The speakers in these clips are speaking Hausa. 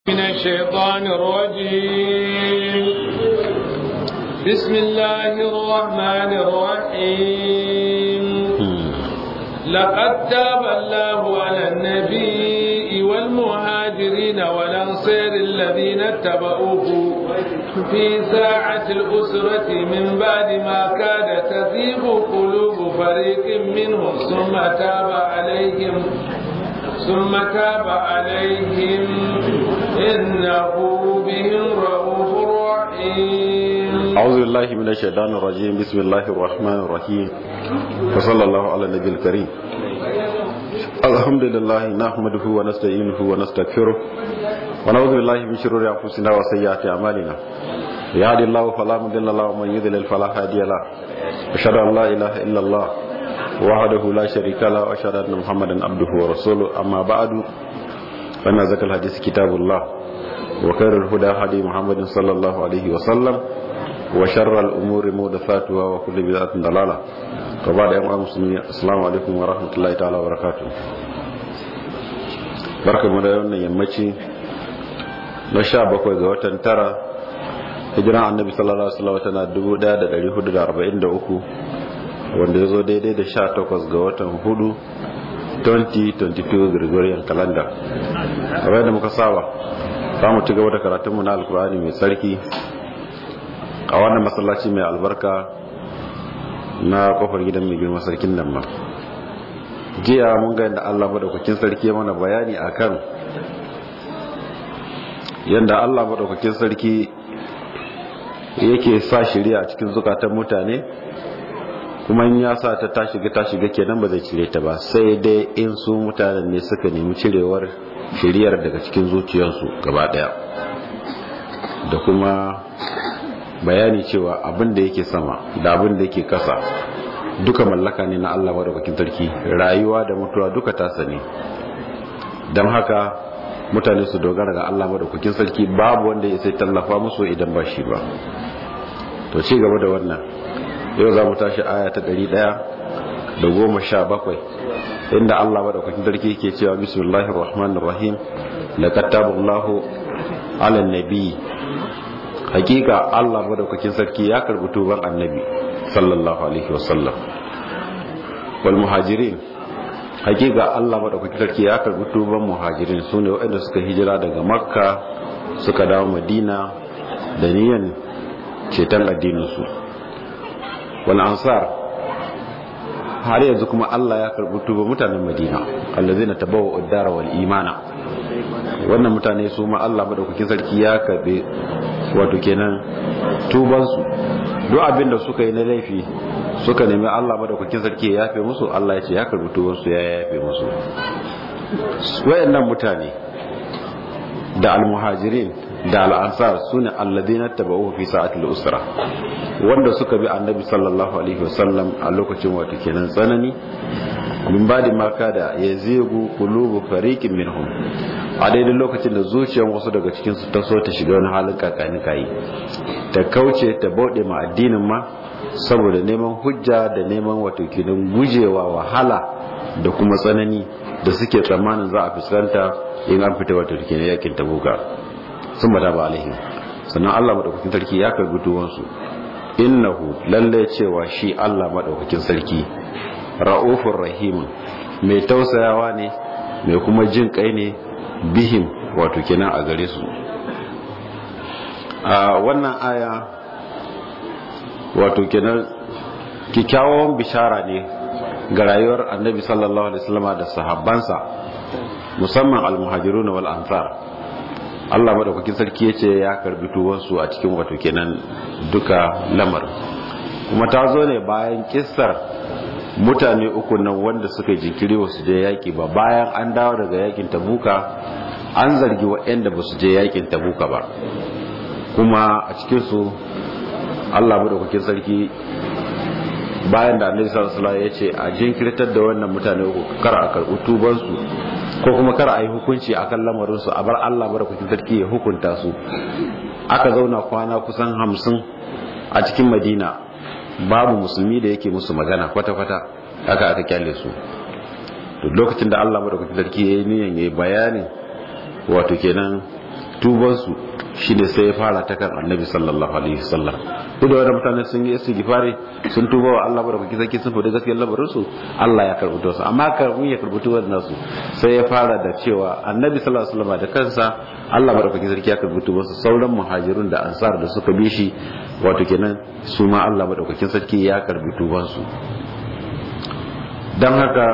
من الشيطان الرجيم بسم الله الرحمن الرحيم لقد تاب الله على النبي والمهاجرين والأنصار الذين اتبعوه في ساعة الأسرة من بعد ما كاد تزيغ قلوب فريق منهم ثم تاب عليهم ثم تاب عليهم إنه بهم رؤوف رحيم أعوذ بالله من الشيطان الرجيم بسم الله الرحمن الرحيم وصلى الله على النبي الكريم الحمد لله نحمده ونستعينه ونستغفره ونعوذ بالله من شرور أنفسنا وسيئات أعمالنا يهدي الله فلا مضل له ومن يضلل فلا هادي له أشهد أن لا إله إلا الله وحده لا شريك له وأشهد أن محمدا عبده ورسوله أما بعد فإن ذكر الحديث كتاب الله وخير الهدى هدي محمد صلى الله عليه وسلم وشر الأمور محدثاتها وكل بدعة ضلالة وبعد أيها المسلمين السلام عليكم ورحمة الله تعالى وبركاته barka mu da wannan yammaci na sha bakwai ga watan tara hijiran annabi sallallahu alaihi wasallam tana 1443 wanda ya zo daidai da sha takwas ga watan hudu 2022 Gregorian calendar kamar yadda muka saba za mu ci gaba da karatunmu na alkur'ani mai tsarki a wannan masallaci mai albarka na kofar gidan mai girma sarkin nan ma jiya mun ga yadda allah madaukakin sarki mana bayani akan yadda allah madaukakin sarki yake sa shirya a cikin zukatan mutane kuma in ya sa ta ta shiga ta shiga kenan ba zai cire ta ba sai dai in su mutanen ne suka nemi cirewar shiriyar daga cikin zuciyarsu gaba daya da kuma bayani cewa abin da yake sama da abin da yake kasa duka mallaka ne na Allah madaukakin sarki rayuwa da mutuwa duka tasa ne don haka mutane su dogara ga Allah madaukakin sarki babu wanda ya sai tallafa musu idan ba shi ba to ci gaba da wannan yau za mu tashi aya ta ɗari ɗaya da goma sha bakwai inda Allah madaukakin sarki yake cewa bismillahir rahmanir rahim laqad taballahu ala nabi hakika Allah madaukakin sarki ya karbi tuban annabi sallallahu alaihi wasallam wal muhajirin hakika Allah madaukakin sarki ya karbi tuban muhajirin sune waɗanda suka hijira daga makka suka dawo madina da niyan ceton addinin su wal ansar har yanzu kuma Allah ya karbi tuba mutanen Madina allazina tabawu ad-dara wal imana wannan mutane su ma Allah madaukakin sarki ya karbe wato kenan tuban su duk abin da suka yi na laifi suka nemi Allah madaukakin sarki ya yafe musu Allah ya ce ya karbi tuban su ya yafe musu wayannan mutane da al-muhajirin da al'ansar su ne alladina taba'uhu fi sa'atul usra wanda suka bi annabi sallallahu alaihi wasallam a lokacin wato kenan tsanani min badi maka da ya zegu qulubu fariqin minhum a daidai lokacin da zuciyar wasu daga cikin su ta so ta shiga wani halin kakani kai ta kauce ta bauɗe ma addinin ma saboda neman hujja da neman wato kenan gujewa wahala da kuma tsanani da suke tsammanin za a fuskanta in an fita wato kenan yakin tabuka sun bada ba alaihim sannan Allah madaukakin sarki ya karbi tuwansu innahu lalle cewa shi Allah madaukakin sarki ra'ufur rahim mai tausayawa ne mai kuma jin kai ne bihim wato kenan a gare su a wannan aya wato kenan kikkiawan bishara ne ga rayuwar annabi sallallahu alaihi wasallam da sahabbansa musamman al-muhajirun wal ansar Allah madaukakin sarki ya ce ya karbi tuwansu a cikin wato kenan duka lamar kuma ta zo ne bayan kissar mutane uku nan wanda suka jinkiri wasu je yaki ba bayan an dawo daga yakin tabuka an zargi waɗanda ba su je yakin tabuka ba kuma a cikinsu Allah madaukakin sarki bayan da annabi sallallahu alaihi ya ce a jinkirtar da wannan mutane uku kar a karbi tubansu ko kuma kar a yi hukunci a kan lamarinsu a bar Allah barkatun sarki ya hukunta su aka zauna kwana kusan hamsin a cikin madina babu musulmi da yake musu magana kwata-kwata aka aka kyale su to lokacin da Allah barkatun sarki ya yi niyan ya yi bayanin wato kenan tubansu shi ne sai ya fara ta kan annabi sallallahu alaihi wasallam duk da wani mutane sun yi istighfari sun tuba wa Allah barka zaki sun fada gaskiyar lamarin su Allah ya karbi su amma karbin ya karbi tuban nasu sai ya fara da cewa annabi sallallahu alaihi wasallam da kansa Allah barka sarki ya karbi tuban su sauran muhajirun da ansar da suka bi shi wato kenan su ma Allah madaukakin sarki ya karbi tuban su dan haka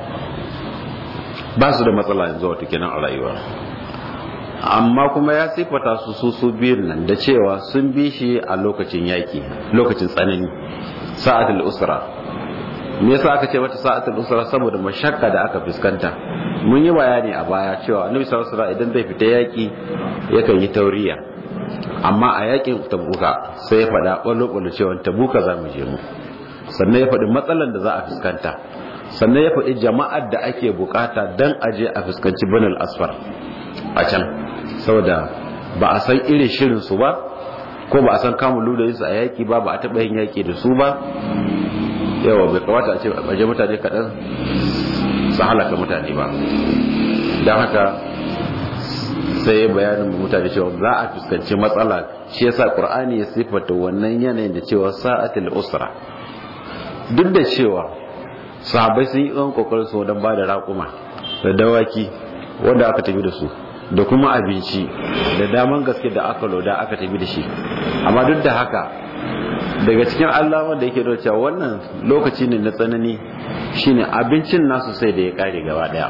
ba su da matsala yanzu wato kenan a rayuwa amma kuma ya sifata su su su biyun nan da cewa sun bi shi a lokacin yaki lokacin tsanani sa'atul usra me yasa aka ce mata sa'atul usra saboda mashakka da aka fuskanta mun yi bayani a baya cewa annabi sallallahu alaihi idan zai fita yaki yakan yi tauriya amma a yakin tabuka sai ya faɗa ɓallo ɓallo cewa tabuka za mu je mu sannan ya faɗi matsalan da za a fuskanta sannan ya faɗi jama'ar da ake bukata dan aje a fuskanci banal asfar a can saboda ba a san irin shirin su ba ko ba a san kamun lulayin su a yaki ba ba a taɓa yin yaki da su ba yawa bai kamata a ce baje mutane kaɗan su halaka mutane ba don haka sai ya bayanin mutane cewa za a fuskanci matsala shi yasa qur'ani ya sifata wannan yanayin da cewa sa'atul usra duk da cewa sahabbai sun yi ɗan kokarin su don ba da raƙuma da dawaki wanda aka tafi da su da kuma abinci da daman gaske da aka loda aka tafi da shi amma duk da haka daga cikin alamar da yake cewa wannan lokaci ne na tsanani shine abincin nasu sai da ya kare gaba daya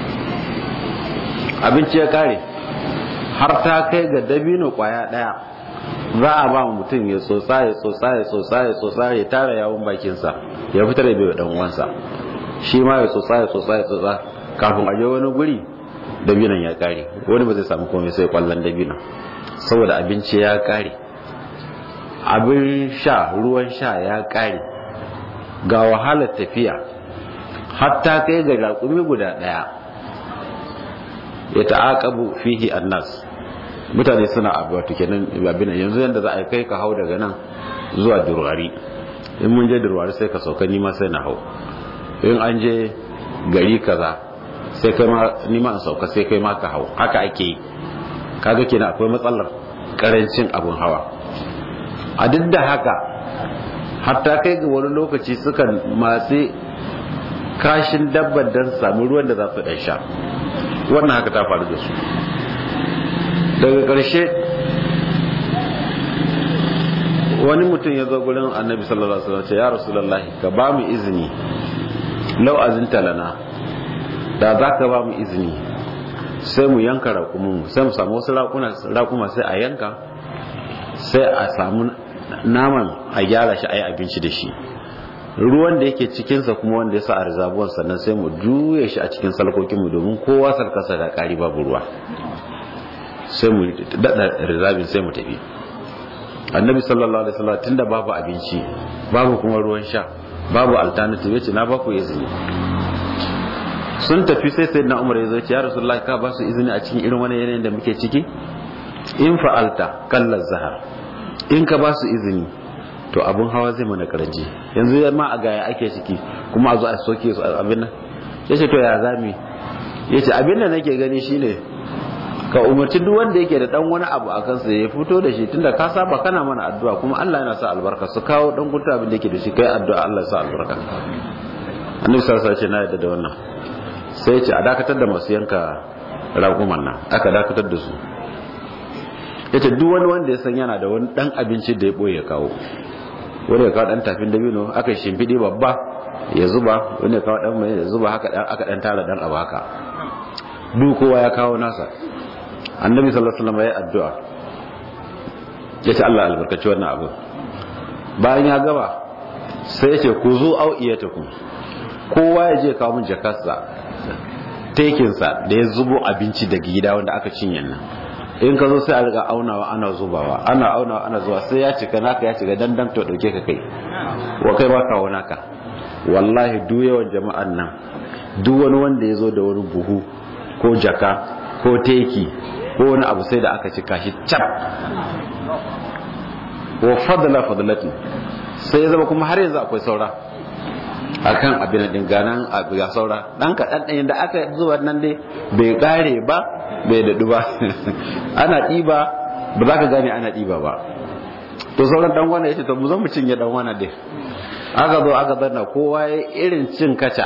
abinci ya kare har ta kai ga dabino kwaya daya za a ba mutum ya tsotsa ya tsotsa ya tsotsa ya tsotsa ya tara yawon bakinsa ya fitar da bai dan uwansa shi ma ya tsotsa ya tsotsa ya tsotsa kafin a je wani guri dabinan ya kare wani ba zai samu komai sai kwallon dabinan saboda abinci ya kare abin sha ruwan sha ya kare ga wahalar tafiya hatta kai ga raƙumi guda ɗaya ya ta'aqabu fihi annas mutane suna abu wato kenan abin yanzu yanda za a kai ka hau daga nan zuwa durwari in mun je durwari sai ka sauka nima sai na hau in an je gari kaza sai kai ma nima in sauka sai kai ma ka hau haka ake yi kaga kenan akwai matsalar karancin abun hawa a duk da haka hatta kai ga wani lokaci sukan matsi kashin dabbar don sami ruwan da za su ɗan sha wannan haka ta faru da su daga ƙarshe wani mutum ya zo gurin annabi sallallahu alaihi wasallam ce ya rasulullahi ka ba mu izini lau azinta lana da za ka ba mu izini sai mu yanka raƙumin sai mu samu wasu raƙuma sai a yanka sai a samu naman a gyara shi a yi abinci da shi ruwan da yake cikinsa kuma wanda ya sa a rizabuwan sannan sai mu juye shi a cikin salkokinmu domin kowa sarkasa da ƙari babu ruwa sai mu daɗa rizabin sai mu tafi annabi sallallahu alaihi wasallam tunda babu abinci babu kuma ruwan sha babu alternative yace na baku izini sun tafi sai sai na umar ya zo ya rasulullahi ka ba su izini a cikin irin wani yanayin da muke ciki in fa'alta kallar zahar in ka ba su izini to abun hawa zai mana karanci yanzu ma a gaya ake ciki kuma a zo a soke su abin nan ya ce to ya zami ya ce abin da nake gani shine ka umarci duk wanda yake da dan wani abu a kansa ya fito da shi tunda ka saba kana mana addu'a kuma Allah yana sa albarka su kawo dan gunta abin da yake da shi kai addu'a Allah ya sa albarka annabi sallallahu alaihi wasallam na yadda da wannan sai ya ce a dakatar da masu yanka raguman nan aka dakatar da su yace duk wani wanda ya san yana da wani dan abinci da ya boye kawo wani ya kawo dan tafin dabino aka shimfidi babba ya zuba wani ya kawo dan mai ya zuba haka dan aka dan tara dan abu haka duk kowa ya kawo nasa annabi sallallahu alaihi wasallam ya addu'a yace Allah albarkaci wannan abu bayan ya gaba sai yace ku zo au'iyatakum kowa ya je kawo min jakarsa tekinsa da ya zubo abinci daga gida wanda aka cinye nan in ka zo sai a riga aunawa ana zubawa ana aunawa ana zuwa sai ya cika naka ya cika dandan to dauke ka kai wa kai ba kawo naka wallahi duk yawan jama'an nan duk wani wanda ya zo da wani buhu ko jaka ko teki ko wani abu sai da aka cika shi cap wa fadla fadlatin sai ya zama kuma har yanzu akwai saura akan abin din ganan abu ya saura dan kaɗan ɗin da aka zuba nan dai bai kare ba bai daɗu ba ana ɗiba ba za ka gane ana ɗiba ba to sauran dan wani ya ce to mu zo mu cinye dan wani dai aka zo aka zanna kowa ya irin cin kaca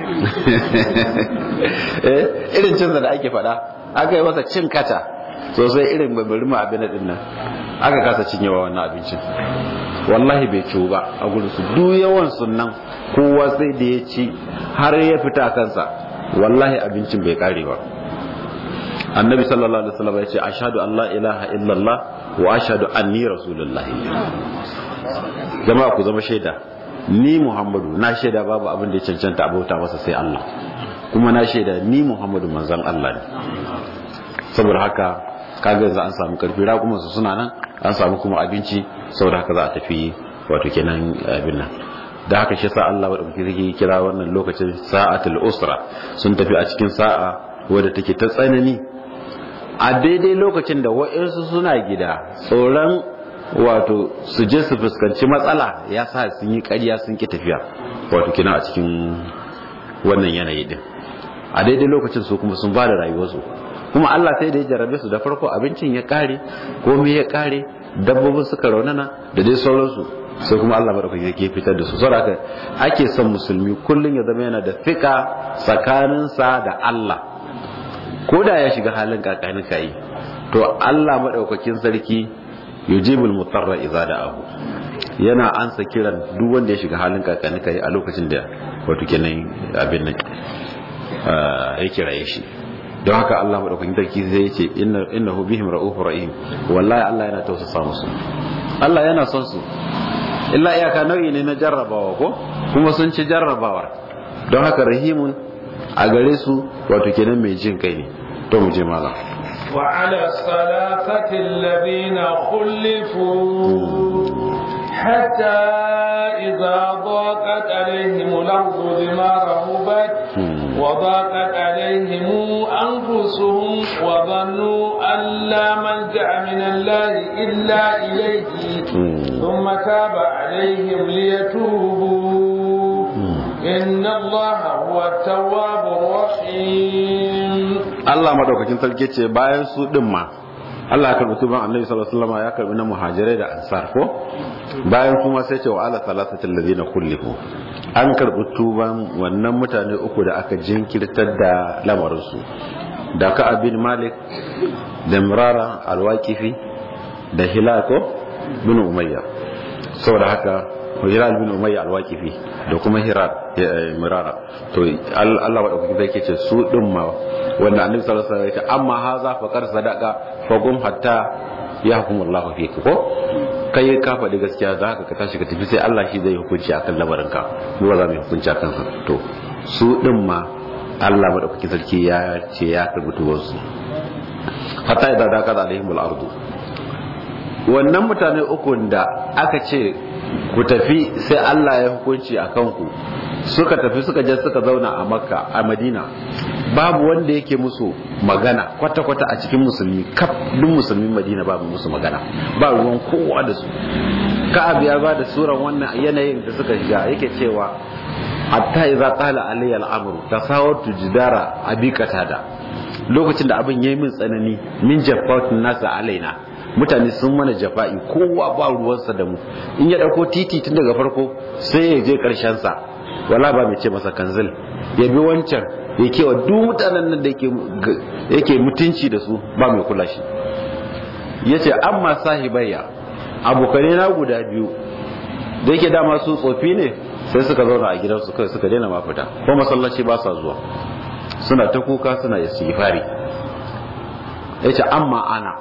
eh irin cin da ake faɗa aka yi masa cin kaca sosai irin babbarin ma abin din nan aka kasa cinyewa wannan abincin wallahi bai ciwo ba a gurin su duk yawan sunan kowa sai da ya ci har ya fita kansa wallahi abincin bai kare ba annabi sallallahu alaihi wasallam ya ce ashhadu an la ilaha illallah wa ashhadu anni rasulullah jama'a ku zama shaida ni muhammadu na shaida babu abin da ya cancanta abota masa sai Allah kuma na shaida ni muhammadu manzon Allah ne saboda haka kaga yanzu an samu karfi kuma su suna nan an samu kuma abinci saboda haka za a tafi wato kenan abin nan da haka shi sa Allah wadda kuke kira wannan lokacin sa'atul usra sun tafi a cikin sa'a wadda take ta tsanani a daidai lokacin da wa'insu suna gida tsoron wato su je su fuskanci matsala ya sa sun yi ƙarya sun ki tafiya wato kina a cikin wannan yanayi din a daidai lokacin su kuma sun ba da rayuwarsu kuma Allah sai da ya jarabe su da farko abincin ya kare komai ya kare dabbobin suka raunana da dai sauransu sai kuma Allah madaukaki yake fitar da su saboda ake son musulmi kullun ya zama yana da fika tsakaninsa da Allah ko da ya shiga halin kakani kai to Allah madaukakin sarki yujibul mutarra idza da'ahu yana ansa kiran duk wanda ya shiga halin kakani kai a lokacin da wato kenan abin nan ya kiraye shi don haka Allah madaukakin sarki zai ce innahu bihim ra'ufur rahim wallahi Allah yana tausasa musu Allah yana son su illa iyaka nau'i ne na jarrabawa ko kuma sun ci jarrabawa don haka rahimun a gare su wato kenan mai jin kai ne to mu je malam وعلى الثلاثة الذين خلفوا حتى إذا ضاقت عليهم الأرض بما رهبت وضاقت عليهم أنفسهم وظنوا أن لا ملجأ من الله إلا إليه ثم تاب عليهم ليتوبوا إن الله هو التواب الرحيم Allah madaukakin sarki ce bayan su din ma Allah ya karbi tuban Annabi sallallahu alaihi wasallam ya karbi na muhajirai da ansar ko bayan kuma sai ce wa ala salasatil ladina kullifu an karbi tuban wannan mutane uku da aka jinkirtar da lamarin su da ka bin Malik da Murara al-Waqifi da Hilako bin Umayya saboda haka Hilal bin Umayya al-Waqifi da kuma Hirar Murara to Allah madaukakin sarki ce su din ma wanda annabi sallallahu alaihi wasallam ya ce amma haza faqad sadaqa faqum hatta yahkumullahu fik ko kai ka faɗi gaskiya za ka tashi ka tafi sai Allah shi zai hukunci akan lamarin ka mu ba za mu hukunci akan sa to su din ma Allah madaukakin sarki ya ce ya karbi tuwon su hatta idza daqa alaihimul ardu wannan mutane uku da aka ce ku tafi sai Allah ya hukunci akan ku suka tafi suka je suka zauna a makka a madina babu wanda yake musu magana kwata-kwata a cikin musulmi kaf duk musulmin madina babu musu magana ba ruwan kowa da su ka'ab ya ba da suran wannan yanayin da suka shiga yake cewa hatta idza qala alayya al-amru tasawatu jidara abi qatada lokacin da abin yayi min tsanani min jaffatun nasa alaina mutane sun mana jafa'i kowa ba ruwansa da mu in ya dauko titi tun daga farko sai ya je karshen sa wala ba mai ce masa kanzil ya bi wancan ya kewa duk mutanen nan da yake mutunci da su ba mai kula shi ya ce amma sahibayya abokanai na guda biyu da yake dama su tsofi ne sai suka zauna a gidansu kai suka daina mafita ko masallaci ba sa zuwa suna ta kuka suna istighfari ya ce amma ana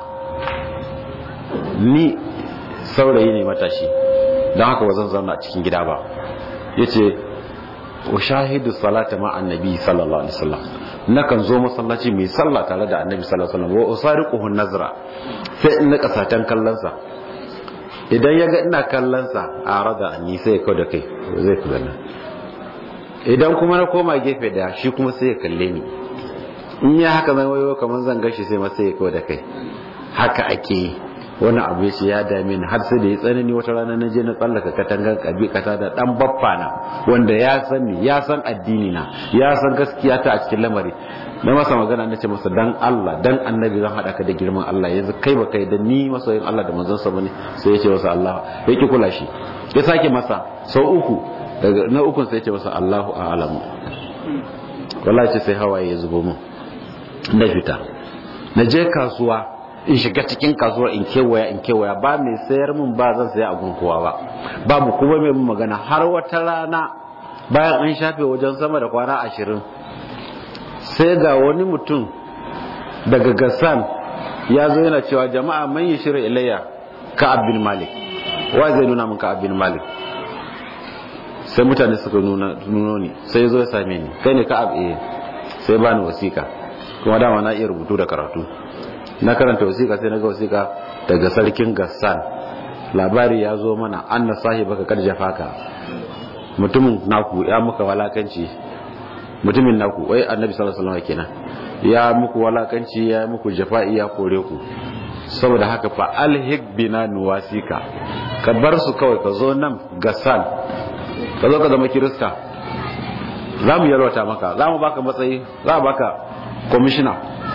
ni saurayi ne matashi don haka ba zan zauna a cikin gida ba ya ce ushahidu salata ma annabi sallallahu alaihi wasallam nakan zo masallaci mai sallah tare da annabi sallallahu alaihi wasallam wa usariquhu nazra sai in nika satan kallonsa idan ya ga ina kallonsa a rada ni sai ya da kai zai kula nan idan kuma na koma gefe da shi kuma sai ya kalle ni in ya haka zan wayo kamar zan gashi sai ma sai ya da kai haka ake wani abu ya ce ya dame ni har sai da ya tsanani wata rana na je na tsallaka katangar kabi kata da dan baffa na wanda ya san ni ya san addini na ya san gaskiya ta a cikin lamari na masa magana na ce masa dan Allah dan annabi zan hada ka da girman Allah yanzu kai ba kai da ni masoyin Allah da manzon sa bane sai ya ce masa Allah ya ki kula shi ya sake masa sau uku daga na ukun sai ya ce masa Allahu a'lamu wallahi ce sai hawaye ya zubo mun na fita na je kasuwa in shiga cikin kasuwar in kewaya in kewaya ba mai sayar mun ba zan saya a kowa ba babu kuma mai mun magana har wata rana bayan an shafe wajen sama da kwana ashirin sai ga wani mutum daga gassan ya zo yana cewa jama'a man yi shirin ilayya ka abin malik wa zai nuna min ka abin malik sai mutane suka nuno ni sai zo ya same ni kai ne ka abu sai ba ni wasiƙa kuma dama na iya rubutu da karatu na karanta wasiƙa sai na ga wasiƙa daga sarkin gassan labari ya zo mana an na sahibaka karja faka mutumin naku ya muka walakanci mutumin naku wai annabi sallallahu alaihi wasallam kenan ya muku walakanci ya muku jafa'i ya kore ku saboda haka fa alhik bina nuwasika ka bar su kawai ka zo nan gassan ka zo ka zama kirista za mu yarwata maka za mu baka matsayi za a baka kwamishina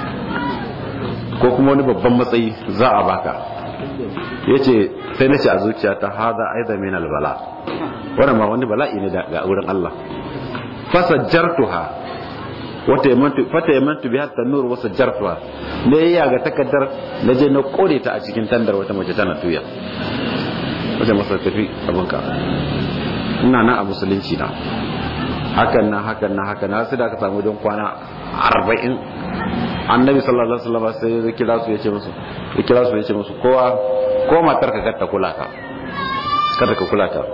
ko kuma wani babban matsayi za a baka ya ce sai na ce a zuciya ta haza aiza min albala wannan ma wani bala'i ne ga wurin Allah fasajjartuha wata yamantu fata yamantu bi hatta nur wasa jartuha ne ya ga takaddar na je na kore ta a cikin tandar wata mace tana tuya wajen masa tafi abinka ina nan a musulunci na hakan nan hakan nan hakan na sai da aka samu don kwana arba'in annabi sallallahu alaihi wasallam sai ya kira su yace musu ya kira su yace musu kowa ko matar ka kar ta kula ka kar ka kula ta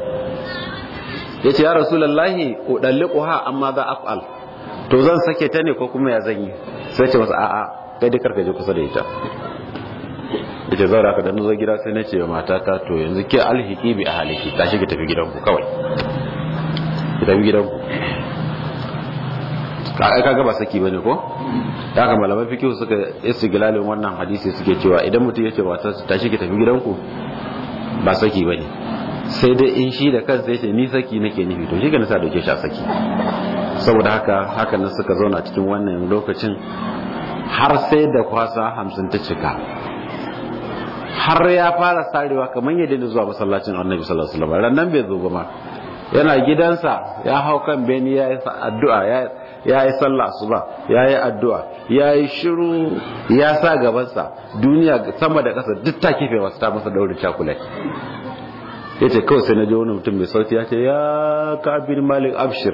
yace ya rasulullahi udalliquha amma za af'al to zan sake ta ne ko kuma ya zan yi sai ce masa a'a kai dai kar ka je kusa da ita ita zaura ka da nazo gida sai na ce wa matata to yanzu ke alhiki bi ahaliki tashi ki tafi gidanku kawai ki tafi gidanku ka kaga ba saki bane ko da haka malaman fikihu suka istiglalin wannan hadisi suke cewa idan mutum yace ba ta tashi ki tafi gidanku ba saki bane sai dai in shi da kansa yace ni saki nake nufi to shi ga nasa dauke shi a saki saboda haka haka nan suka zauna cikin wannan lokacin har sai da kwasa hamsin ta cika har ya fara sarewa kamar yadda da zuwa masallacin annabi sallallahu alaihi wasallam ran bai zo ba ma yana gidansa ya hau kan beni ya yi addu'a ya yi sallah asuba ya yi addu'a ya yi shiru ya sa gabansa duniya sama da ƙasa duk ta kife wasu ta masa daurin cakulai ya ce kawai sai na ji wani mutum mai sauti ya ce ya kabin malik abshir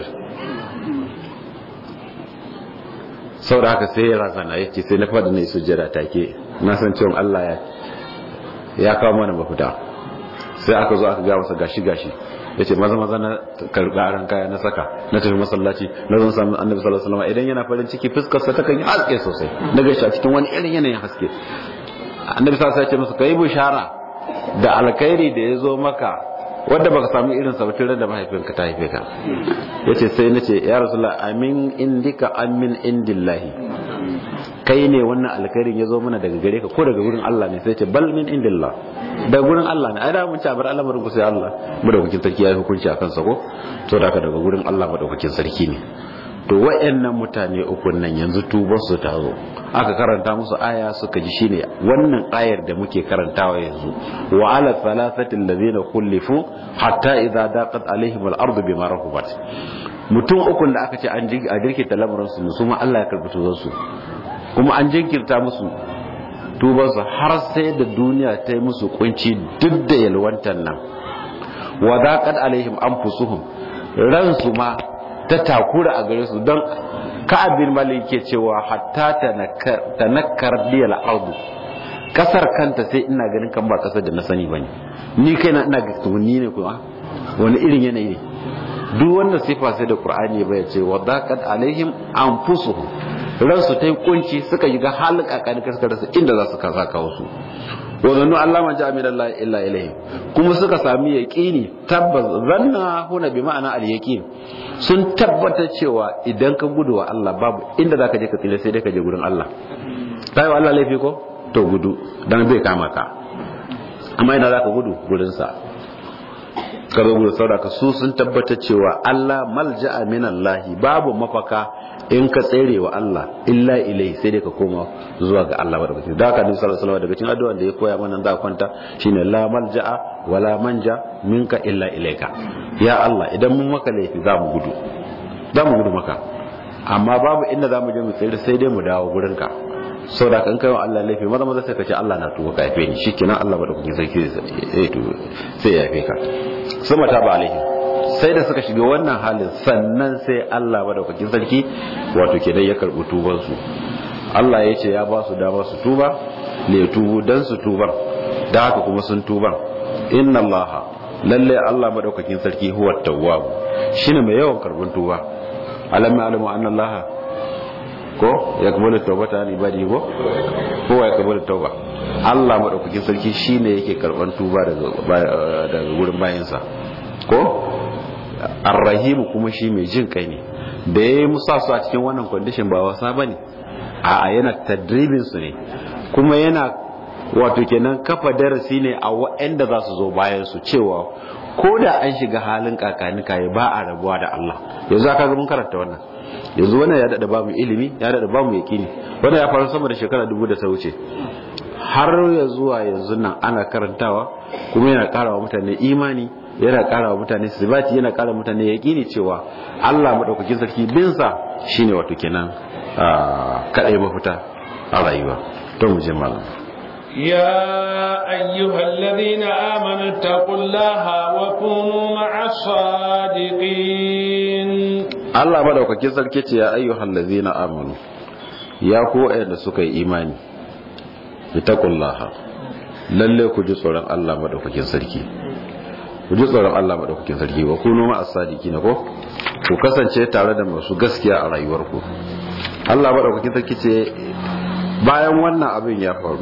sau da haka sai ya razana ya ce sai na fada na yi sujjada take na san cewa allah ya ya kawo mana mafita sai aka zo aka ga masa gashi gashi ya ce maza maza na karɓi aran kaya na saka na tafi masallaci na zan samu annabi sallallahu alaihi wasallam idan yana farin ciki fuskar sa takan yi haske sosai na gaishe a cikin wani irin yanayin haske annabi sallallahu alaihi wasallam ya ce masa kai bishara da alkhairi da ya zo maka wanda baka samu irin sa tun da mahaifinka ta haife ka yace sai nace ya rasulullah amin indika amin indillahi kai ne wannan alkhairin ya zo mana daga gare ka ko daga gurin Allah ne sai ce bal min indillah daga gurin Allah ne ai da mun ci abar al'amarin ku sai Allah madaukakin sarki ya yi hukunci akan sa ko to da daga gurin Allah madaukakin sarki ne to wayannan mutane uku nan yanzu tubar su ta zo aka karanta musu aya suka ji shine wannan ayar da muke karantawa yanzu wa ala thalathati alladhina khulifu hatta idza daqat alaihim al-ardu bima rahubat mutum ukun da aka ce an jirkita lamarin su su ma Allah ya karbi tubar su kuma an jinkirta musu tubansu har sai da duniya ta yi musu kunci duk da yalwantar nan wadaƙar alaihim an fusuhun ransu ma ta takura a gare su don ka'abin malik ke cewa hatta ta nakar diyal ardu kasar kanta sai ina ganin kan ba kasar da na sani bane ni kai na ina ga ni ne kuma wani irin yanayi ne duk wannan sifa sai da qur'ani bai ce wadaqat alaihim anfusuhum ransu ta yi kunci suka yi ga halin kakani suka rasa inda za su kaza kawo su wazannu Allah ma ja'a min Allah illa ilayhi kuma suka sami yaqini tabbas zanna huna bi ma'ana al yaqin sun tabbata cewa idan ka gudu wa Allah babu inda zaka je ka tsira sai dai ka je gurin Allah sai wa Allah laifi ko to gudu dan bai kama ka amma ina zaka gudu gurin sa ka zo gurin saboda su sun tabbatar cewa Allah malja'a min Allah babu mafaka in ka tsere wa Allah illa ilai sai dai ka koma zuwa ga Allah madaukaki da haka Nabi sallallahu alaihi wasallam daga cikin addu'a da ya koya mana za kwanta shine la malja'a wala manja minka illa ilaika ya Allah idan mun maka laifi za mu gudu za mu gudu maka amma babu inda za mu je mu tsere sai dai mu dawo gurin ka sau da kan kawo Allah laifi maza maza sai ka ce Allah na tuba ka yafe ni shikenan Allah madaukakin sarki sai ya yafe ka sama ta ba alaihi sai da suka shiga wannan halin sannan sai Allah madaukakin sarki wato kenan ya karbi tuban su Allah ya ce ya ba su dama su tuba ne tubu dan su tuban da haka kuma sun tuban inna Allah lalle Allah madaukakin sarki huwa tawwab shine mai yawan karbin tuba alam ya'lamu anna Allah ko ya kabalu taubata an ibadi ko ko ya kabalu tauba Allah madaukakin sarki shine yake karban tuba daga daga gurin bayansa ko arrahimu kuma shi mai jin kai ne da yayi musa su a cikin wannan condition ba wasa bane a yana tadribin su ne kuma yana wato kenan kafa darasi ne a waɗanda za su zo bayan su cewa ko da an shiga halin kakani kai ba a rabuwa da Allah yanzu aka ga mun karanta wannan yanzu wannan ya dada bamu ilimi ya dada bamu yakini wannan ya faru sama da shekara dubu da ta wuce har ya zuwa yanzu nan ana karantawa kuma yana kara wa mutane imani yana kara wa mutane sibati yana kara mutane yakini cewa Allah madaukakin sarki binsa shine wato kenan kadai mafita a rayuwa to mu je malam يا أيها الذين آمنوا اتقوا الله وكونوا مع الصادقين Allah madaukakin sarki ce ya ayyuhal ladzina amanu ya ku wayanda suka yi imani itaqullaha lalle ku ji tsoron Allah madaukakin sarki ku ji tsoron Allah madaukakin sarki wa kunu ma as-sadiqin ko ku kasance tare da masu gaskiya a rayuwarku Allah madaukakin sarki ce bayan wannan abin ya faru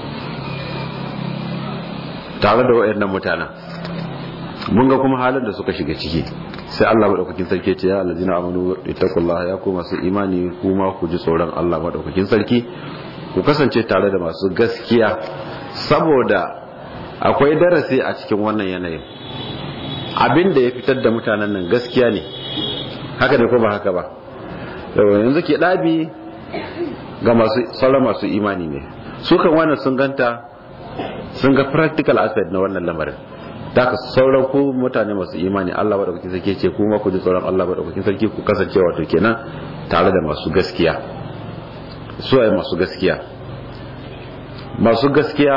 tare da wayannan mutanen mun ga kuma halin da suka shiga ciki sai Allah madaukakin sarki ce ya allazina amanu ittaqullaha ya ku masu imani kuma ku ji tsoron Allah madaukakin sarki ku kasance tare da masu gaskiya saboda akwai darasi a cikin wannan yanayin abin da ya fitar da mutanen nan gaskiya ne haka ne ko ba haka ba yanzu ke dabi ga masu sauran masu imani ne su kan wannan sun ganta sun ga practical aspect na wannan lamarin da ka sauran ku mutane masu imani Allah madaukakin sarki ce kuma ku ji tsoron Allah madaukakin sarki ku kasance wato kenan tare da masu gaskiya su ai masu gaskiya masu gaskiya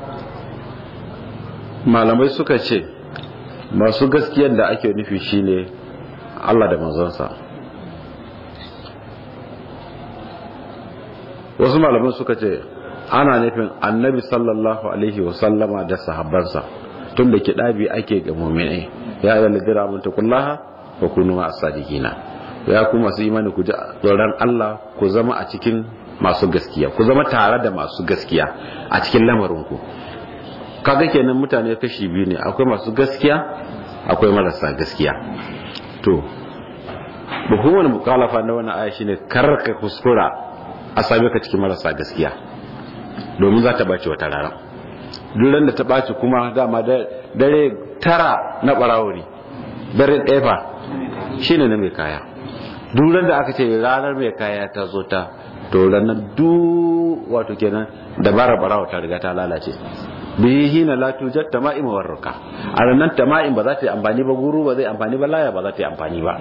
malamai suka ce masu gaskiyar da ake nufi shine Allah da manzonsa wasu malamai suka ce ana nufin annabi sallallahu alaihi wasallama da sahabbansa tun da kiɗabi ake ga muminai ya yi lalidira abin takullaha wa kunu ma sadiqina ya ku masu imani ku ji tsoron Allah ku zama a cikin masu gaskiya ku zama tare da masu gaskiya a cikin lamarinku kaga kenan mutane kashi biyu ne akwai masu gaskiya akwai marasa gaskiya to hukumar mukalafa na wannan aya shine kar ka kuskura a same ka cikin marasa gaskiya domin za ta bace wata rana duran da ta ɓaci kuma dama dare tara na ɓarawo ne dare ɗaya fa shi ne na mai kaya duran da aka ce ranar mai kaya ta zo ta to ranar du wato kenan dabarar ɓarawo ta riga ta lalace bihi hina la tujat tama'im wa ruka a ranar tama'im ba za ta yi amfani ba guru ba zai amfani ba laya ba za ta yi amfani ba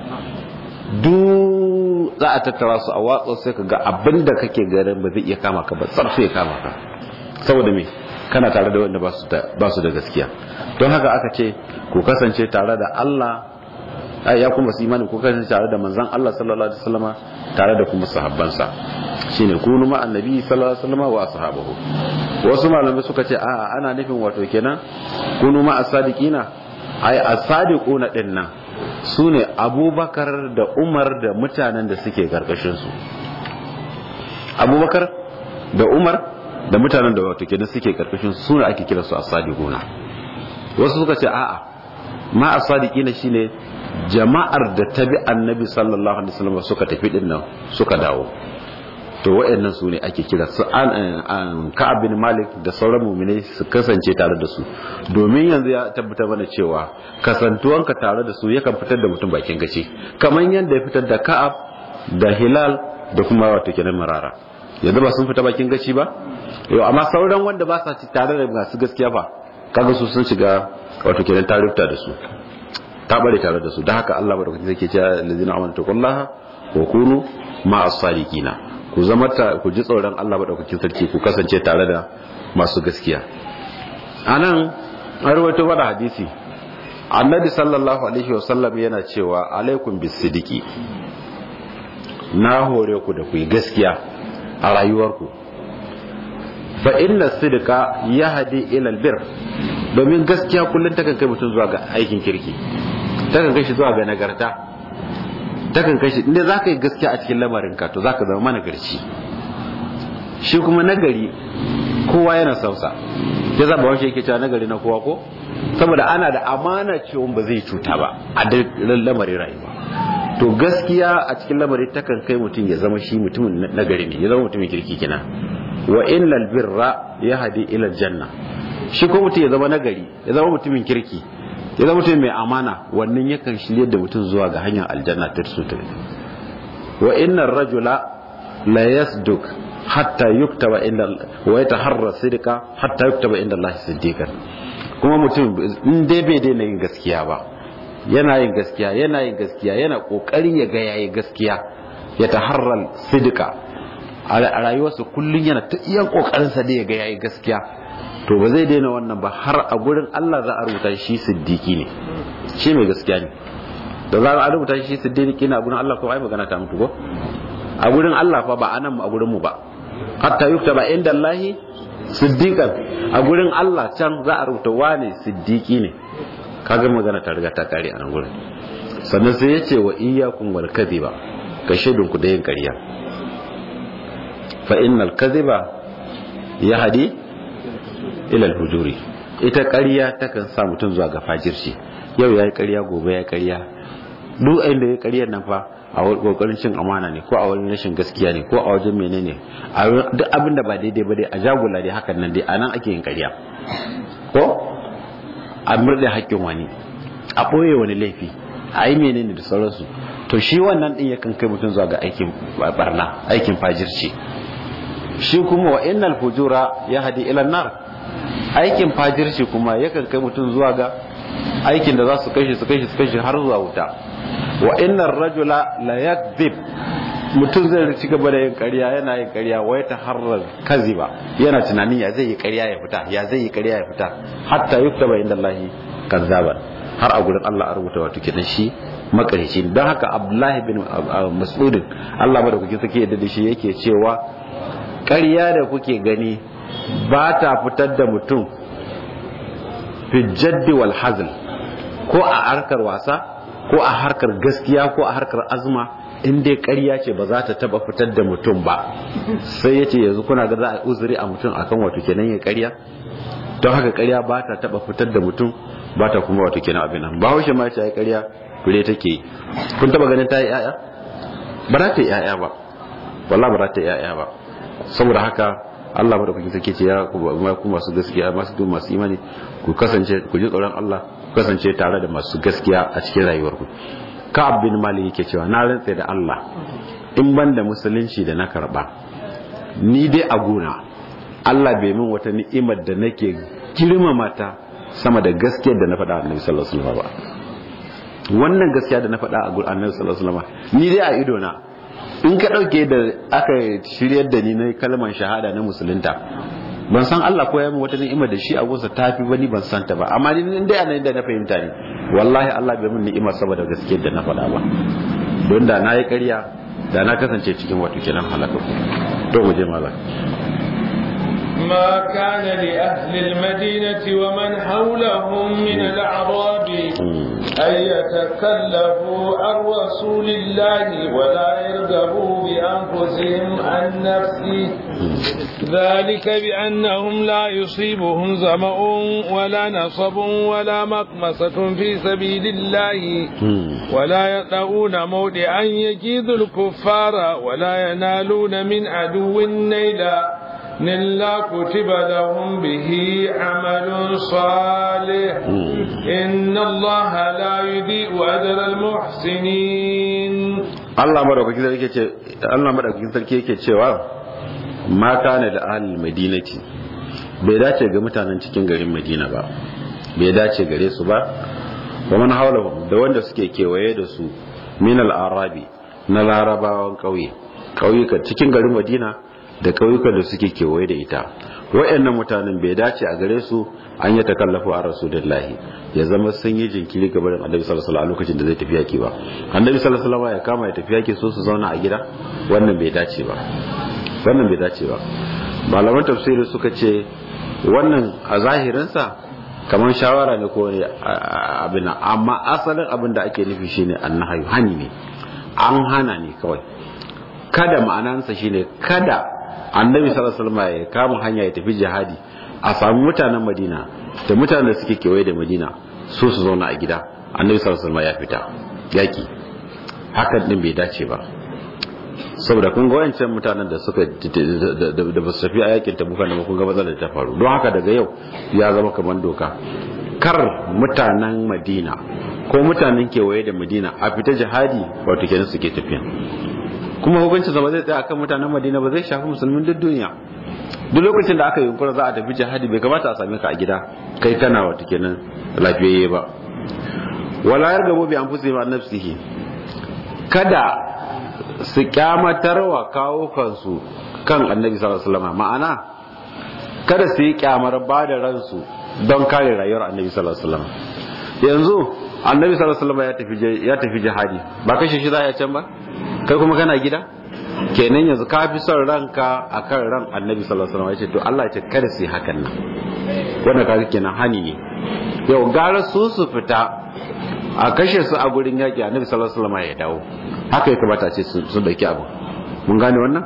du za a tattara su a watsa sai ka ga abin da kake garin ba zai iya kama ka ba tsarsu ya kama ka saboda me kana tare da wanda ba su da gaskiya don haka aka ce ku kasance tare da Allah ya kuma su imani ku kasance tare da manzan Allah sallallahu alaihi wasallama tare da kuma sahabbansa shine kunu ma annabi sallallahu alaihi wasallama wa ashabahu wasu malamai suka ce a'a ana nufin wato kenan kunu ma as-sadiqina ai as-sadiquna din nan sune Abubakar da Umar da mutanen da suke karkashin su Abubakar da Umar da mutanen da wato kenan suke karkashin su ne ake kira su as-sadiquna wasu suka ce a'a ma as-sadiqina shine jama'ar da tabi annabi sallallahu alaihi wasallam suka tafi din nan suka dawo to waɗannan su ne ake kira su an ka'ab bin malik da sauran mu'minai su kasance tare da su domin yanzu ya tabbatar mana cewa kasantuwanka tare da su yakan fitar da mutum bakin gaci kamar yadda ya fitar da ka'ab da hilal da kuma wato kenan marara yanzu ba sun fita bakin gaci ba yau amma sauran wanda ba sa ci tare da masu gaskiya fa kaga su sun shiga wato kenan tarifta da su ta bare tare da su da haka Allah madaukakin zai ke cewa lazina amanu taqullaha wa kunu ma'as sadiqina ku zama ta ku ji tsoron Allah madaukakin sarki ku kasance tare da masu gaskiya anan an rawaito wani hadisi annabi sallallahu alaihi wasallam yana cewa alaikum bisidiki na hore ku da ku yi gaskiya a rayuwarku fa inna sidika yahdi ila albir domin gaskiya kullun takan kai mutum zuwa ga aikin kirki takan kai shi zuwa ga nagarta takan kai shi inda zaka yi gaskiya a cikin lamarin ka to zaka zama managarci shi kuma nagari kowa yana sausa ya zaba wani yake cewa nagari na kowa ko saboda ana da amana cewa ba zai cuta ba a lamarin rayuwa to gaskiya a cikin lamari takan kai mutum ya zama shi mutumin nagari ne ya zama mutumin kirki kina wa innal birra yahdi ila janna shi ko mutum ya zama nagari ya zama mutumin kirki ya zama mutum mai amana wannan yakan shirye da mutum zuwa ga hanyar aljanna ta su ta wa innar rajula la yasduk hatta yuktaba inda wa yataharra sidqa hatta yuktaba inda Allah siddiqan kuma mutum in dai bai daina yin gaskiya ba yana yin gaskiya yana yin gaskiya yana kokari ya ga yayi gaskiya ya taharral sidqa a rayuwarsa kullun yana ta iya kokarin sa da ya ga yayi gaskiya to ba zai daina wannan ba har a gurin Allah za a rubuta shi siddiqi ne shi mai gaskiya ne da za a rubuta shi siddiqi ne a gurin Allah ko ai magana ta mutu ko a gurin Allah fa ba anan a gurin mu ba hatta yuktaba inda Allah siddiqan a gurin Allah can za a rubuta wane siddiqi ne kaga magana ta riga ta kare a nan gurin sannan sai yace wa iyyakum wal kadhiba ka shaidun ku da yin ƙarya fa innal kadhiba yahdi ila al hujuri ita ƙarya takan sa mutum zuwa ga fajirci yau yayi ƙarya gobe yayi ƙarya duk inda yayi ƙaryar nan fa a kokarin cin amana ne ko a wani rashin gaskiya ne ko a wajen menene a duk abin da ba daidai ba dai a jagula dai hakan nan dai anan ake yin ƙarya ko a murɗe haƙƙin wani a ɓoye wani laifi a yi menene da sauransu to shi wannan ɗin yakan kai mutum zuwa ga aikin barna aikin fajirci shi kuma wa innal fujura ya hadi ila nar aikin fajirci kuma yakan kai mutum zuwa ga aikin da za su kai shi su kai shi su kai shi har zuwa wuta wa innar rajula la yakzib mutum zai ci gaba da yin ƙarya yana yin ƙarya wai ta harar kaziba yana tunanin ya zai yi ƙarya ya fita ya zai yi ƙarya ya fita hatta yuktaba inda Allah kazzaban har a gurin Allah a rubuta wato kenan shi makarici don haka Abdullahi bin Mas'ud Allah madaukakin sake yadda da shi yake cewa ƙarya da kuke gani ba ta fitar da mutum fi jaddi wal hazl ko a harkar wasa ko a harkar gaskiya ko a harkar azuma in dai ƙarya ce ba za ta taba fitar da mutum ba sai ya ce yanzu kuna ga za a uzuri a mutum akan wato kenan ya ƙarya don haka ƙarya ba ta taba fitar da mutum ba ta kuma wato kenan abin nan ba haushe ma ce ya ƙarya fure take yi kun taba ganin ta yi ƴaƴa ba za ta yi ƴaƴa ba wallahi ba za ta yi ƴaƴa ba saboda haka Allah madaukakin sarki ce ya ku masu gaskiya masu masu imani ku kasance ku ji tsoron Allah ku kasance tare da masu gaskiya a cikin rayuwarku Ka'ab bin Malik yake cewa na rantse da Allah in ban da musulunci da na karba ni dai a gona Allah bai min wata ni'imar da nake girmama ta sama da gaskiyar da na faɗa Annabi sallallahu alaihi wasallam ba wannan gaskiya da na faɗa a gurin Annabi sallallahu alaihi wasallam ni dai a ido na in ka ɗauke da aka shiryar da ni na kalmar shahada na musulunta ban san Allah ko ya min wata ni'ima da shi a gunsa tafi bani ban san ta ba amma ni in dai anan da na fahimta ne wallahi Allah bai min ni'ima saboda gaskiyar da na faɗa ba don da na yi ƙarya da na kasance cikin wato kenan halaka to mu je malam ما كان لأهل المدينة ومن حولهم من الأعراب أن يتكلفوا عن رسول الله ولا يرغبوا بأنفسهم عن نفسه ذلك بأنهم لا يصيبهم ظمأ ولا نصب ولا مقمصة في سبيل الله ولا يطعون موضعا يجيد الكفار ولا ينالون من عدو نيلا إلا كتب لهم به عمل صالح إن الله لا يضيء أجر المحسنين Allah madaukakin sarki yake Allah madaukakin sarki yake cewa ma kana da ahlul madinati bai dace ga mutanen cikin garin Madina ba bai dace gare su ba wa man hawlahum da wanda suke kewaye da su min al-arabi na larabawan kauye kauyuka cikin garin Madina da kauyukan da suke kewaye da ita wayannan mutanen bai dace a gare su an yi takallafu a rasulullahi ya zama sun yi jinkiri ga barin annabi sallallahu alaihi lokacin da zai tafi yaki ba annabi sallallahu alaihi ya kama ya tafi yaki so su zauna a gida wannan bai dace ba wannan bai dace ba malaman tafsiri suka ce wannan a zahirinsa kamar shawara ne ko ne abin amma asalin abin da ake nufi shine annahayu hani ne an hana ne kawai kada ma'anansa shine kada annabi sallallahu alaihi wasallam ya kama hanya ya tafi jihadi a samu mutanen madina da mutanen da suke kewaye da madina so su zauna a gida annabi sallallahu alaihi wasallam ya fita yaki hakan din bai dace ba saboda kun ga wayancan mutanen da suka da ba su tafi a yakin tabuka da kun ga matsalar ta faru don haka daga yau ya zama kamar doka kar mutanen madina ko mutanen kewaye da madina a fita jihadi wato kenan suke tafiya kuma hukuncin ba zai tsaya akan mutanen madina ba zai shafi musulmin duk duniya duk lokacin da aka yi yunkura za a tafi jihadi bai kamata a same ka a gida kai kana wata kenan lafiyayye ba wala yargabo bi anfusihim an nafsihi kada su kyamatar wa kawo kansu kan annabi sallallahu alaihi wasallam ma'ana kada su yi kyamar ba da ransu don kare rayuwar annabi sallallahu alaihi wasallam yanzu annabi sallallahu alaihi wasallam ya tafi ya tafi jihadi ba kashe shi za a can ba kai kuma kana gida kenan yanzu ka fi son ranka akan ran annabi sallallahu alaihi wasallam ya ce to Allah ya ce kada su yi hakan nan wannan kaga kenan hani ne yau gara su su fita a kashe su a gurin yaki annabi sallallahu alaihi wasallam ya dawo haka ya kamata ce su dauki abu mun gane wannan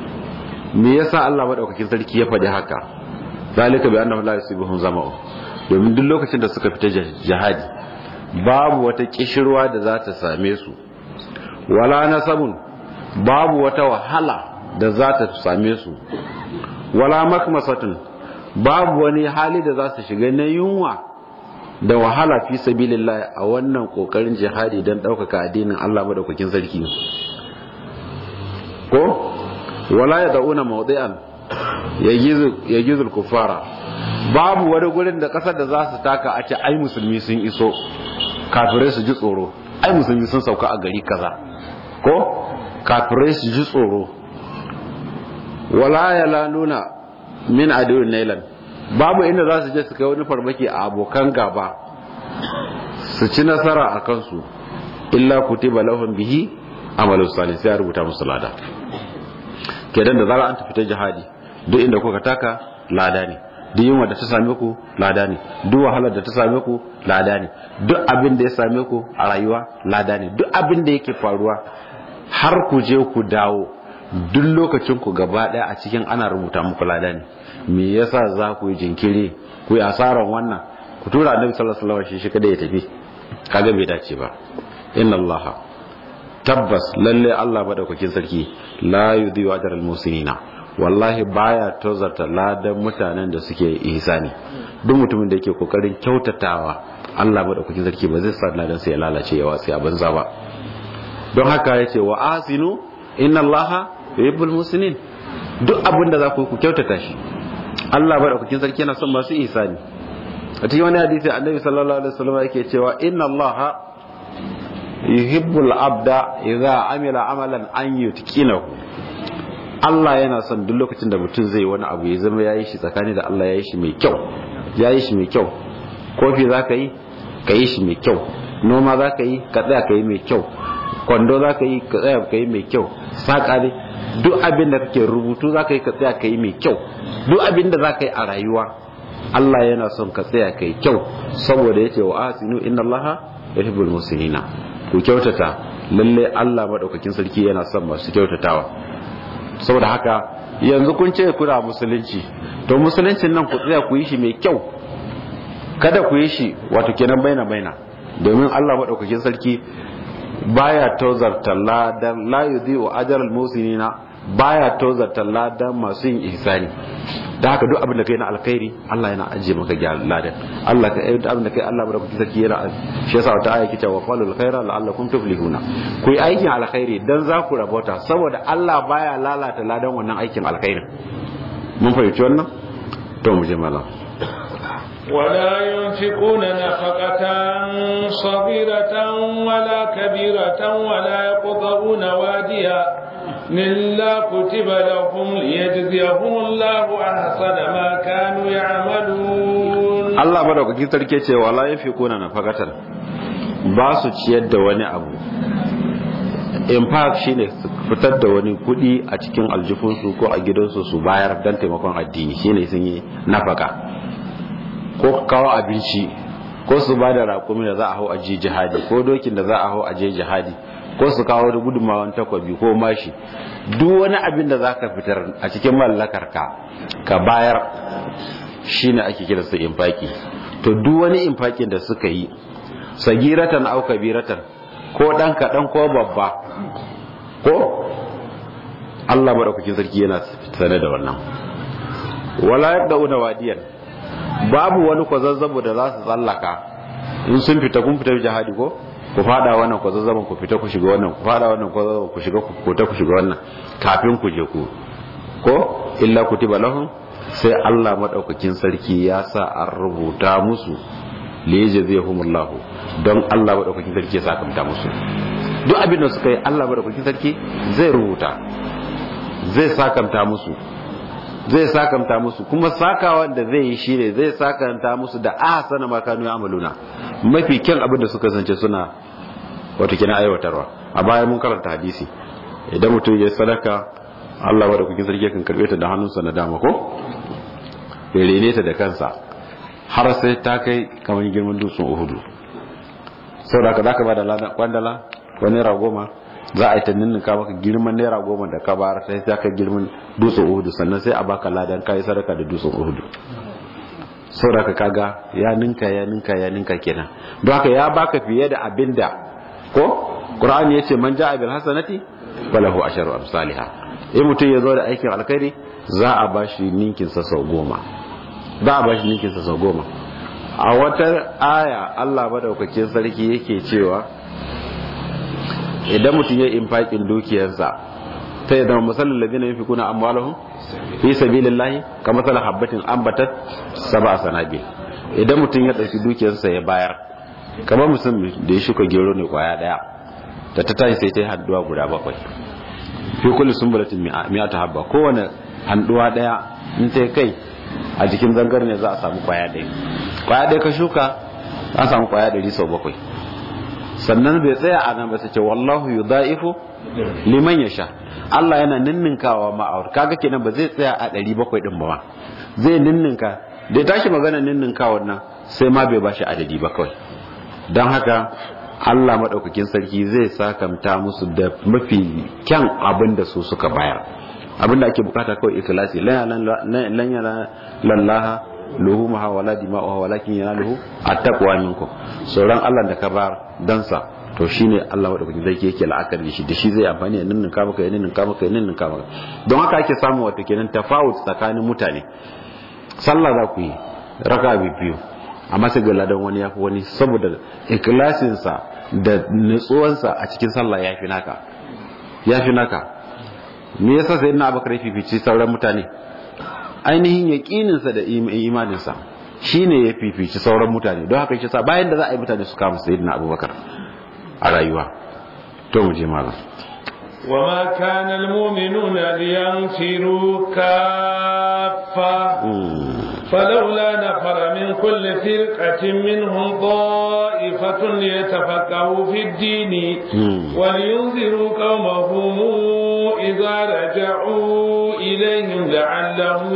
me yasa Allah madaukakin sarki ya faɗi haka zalika bi annahu la yusibuhum zama'u domin duk lokacin da suka fita jihadi babu wata kishirwa da za ta same su wala nasabun babu wata wahala da za ta same su wala makmasatun babu wani hali da za su shiga na yunwa da wahala fi sabilillah a wannan kokarin jihadi don ɗaukaka addinin Allah madaukakin sarki ko wala ya da'una mawdi'an ya gizul kufara babu wani gurin da kasar da za su taka a ce ai musulmi sun iso kafirai su ji tsoro ai musulmi sun sauka a gari kaza ko kafirai su ji tsoro wala ya lanuna min adiyun nailan babu inda za su je su kai wani farmaki a abokan gaba su ci nasara a kansu illa kutiba lahum bihi amalu salih sai ya rubuta musu lada kedan da zara an tafi ta jihadi duk inda kuka taka lada ne duk yunwa da ta same ku lada ne duk wahalar da ta same ku lada ne duk abin da ya same ku a rayuwa lada ne duk abin da yake faruwa har ku je ku dawo duk lokacin ku gaba daya a cikin ana rubuta muku lada ne me yasa za ku yi jinkiri ku yi asaran wannan ku tura annabi sallallahu alaihi wasallam shi kada ya tafi kaga bai dace ba inna allaha tabbas lalle Allah madaukakin sarki la yudhi'u ajral musinina wallahi baya tozarta ladan mutanen da suke ihsani duk mutumin da yake kokarin kyautatawa Allah madaukakin sarki ba zai sa ladan sai ya lalace ya watsi a banza ba don haka yace wa asinu inna allaha yuhibbul musinin duk abin da za ku ku kyautata shi Allah madaukakin sarki yana son masu ihsani a cikin wani hadisi annabi sallallahu alaihi wasallam yake cewa inna allaha yuhibbul abda idza amila amalan an yutqinahu Allah yana son duk lokacin da mutum zai wani abu ya zama yayi shi tsakani da Allah yayi shi mai kyau yayi shi mai kyau kofi zaka yi ka yi shi mai kyau noma zaka yi ka tsaya ka yi mai kyau kwando zaka yi ka tsaya ka yi mai kyau saka ne duk abin da kake rubutu zaka yi ka tsaya ka yi mai kyau duk abin da zaka yi a rayuwa Allah yana son ka tsaya ka yi kyau saboda yace wa asinu inna Allaha yuhibbul muhsinina ku kyautata lalle Allah madaukakin sarki yana son masu kyautatawa saboda haka yanzu kun ce kuna musulunci to musuluncin nan ku tsaya ku yi shi mai kyau kada ku yi shi wato kenan baina baina domin Allah madaukakin sarki baya tozarta ladan la yudhi'u ajral musinina baya tozarta ladan masu yin ihsani da haka duk abin da kai na alkhairi Allah yana ajiye maka gyara ladan Allah ka duk abin da kai Allah madaukakin sarki yana shi yasa wata aya kice wa qalul khaira la'allakum tuflihuna ku yi aikin alkhairi dan za ku rabota saboda Allah baya lalata ladan wannan aikin alkhairin mun fahimci wannan to mu je malam ولا ينفقون نفقة صغيرة ولا كبيرة ولا يقطعون واديا إلا كتب لهم ليجزيهم الله أحسن ما كانوا يعملون Allah madaukakin sarki ce wala yafiquna nafaqatan ba su ciyar da wani abu in fact shine su fitar da wani kudi a cikin aljifinsu ko a gidansu su bayar dan taimakon addini shine sun yi nafaka ko kawo abinci ko su ba da rakumi da za a hau a je jihadi ko dokin da za a hau a je jihadi ko su kawo da gudunmawan takwabi ko mashi duk wani abin da za ka fitar a cikin mallakar ka ka bayar shine ake kira su infaki to duk wani infakin da suka yi sagiratan au kabiratan ko dan kaɗan ko babba ko Allah madaukakin sarki yana sane da wannan wala yabda'una wadiyan babu wani kwazazzabo da za su tsallaka in sun fita kun fita jihadi ko ku fada wannan kwazazzabon ku fita ku shiga wannan ku fada wannan kwazazzabon ku shiga ku ta ku shiga wannan kafin ku je ku ko illa kutiba lahum sai Allah madaukakin sarki ya sa an rubuta musu liyajzihumullah don Allah madaukakin sarki ya sakamta musu duk abin da suka yi Allah madaukakin sarki zai rubuta zai sakamta musu zai sakamta musu kuma sakawa da zai yi shi ne zai sakanta musu da ahsana ma kanu amaluna mafi kyan abin da suka zance suna wato kina aiwatarwa a baya mun karanta hadisi idan mutum ya sadaka Allah wa da kukin sarki kan karbe ta da hannunsa na dama ko ya rene ta da kansa har sai ta kai kamar girman dutsen Uhudu saboda haka zaka ba da kwandala ko naira goma za a yi ta ninninka maka girman naira goma da ka bayar sai ta kai girman dutsen uhudu sannan sai a baka ladan kayi sadaka da dutsen uhudu saboda kaga ya ninka ya ninka ya ninka kenan don haka ya baka fiye da abin da ko qur'ani yace man ja'a bil hasanati falahu asharu amsalha in mutum ya zo da aikin alkhairi za a bashi ninkin sa sau goma za a bashi ninkin sa sau goma a wata aya Allah madaukakin sarki yake cewa idan mutum ya infaƙin dukiyarsa ta yadda musallin ladina yin fikuna amwalahum fi sabilillahi ka masala habbatin ambatat saba sanabil idan mutum ya ɗauki dukiyarsa ya bayar kamar mutum da ya shuka gero ne kwaya ɗaya da ta tashi sai ta yi handuwa guda bakwai fi kulli sumbulatin mi'ata habba kowane handuwa ɗaya in ta kai a jikin zangar ne za a samu kwaya ɗaya kwaya ɗaya ka shuka za a samu kwaya ɗari sau bakwai sannan bai tsaya a nan ba sai ce wallahu yudaifu liman yasha Allah yana ninninkawa ma'aur kaga kenan ba zai tsaya a 700 din ba zai ninninka da ya tashi magana ninninkawa nan sai ma bai bashi adadi ba kawai don haka Allah madaukakin sarki zai sakamta musu da mafi kyan abin da su suka bayar abin da ake bukata kawai ikhlasi lan yana lallaha luhumaha wala dima'uha walakin yanaluhu attaqwa minkum sauran Allah da ka bar dan sa to shine Allah madaukakin zai yake la'akari shi da shi zai amfani da ninnin ka maka ninnin ka maka ninnin ka maka don haka ake samu wato kenan tafawut tsakanin mutane sallah za ku yi raka biyu amma sai ga ladan wani yafi wani saboda ikhlasin sa da nutsuwan sa a cikin sallah yafi naka yafi naka me yasa sai ina abakar fifici sauran mutane ainihin yaƙininsa da imaninsa shi ne ya fifici sauran mutane don haka shi sa bayan da za a yi mutane su kama sayidina abubakar a rayuwa to mu je malam وما كان المؤمنون لينفروا كافة فلولا نفر من كل فرقة منهم طائفة ليتفقهوا في الدين ولينذروا قومهم إذا رجعوا إليهم لعلهم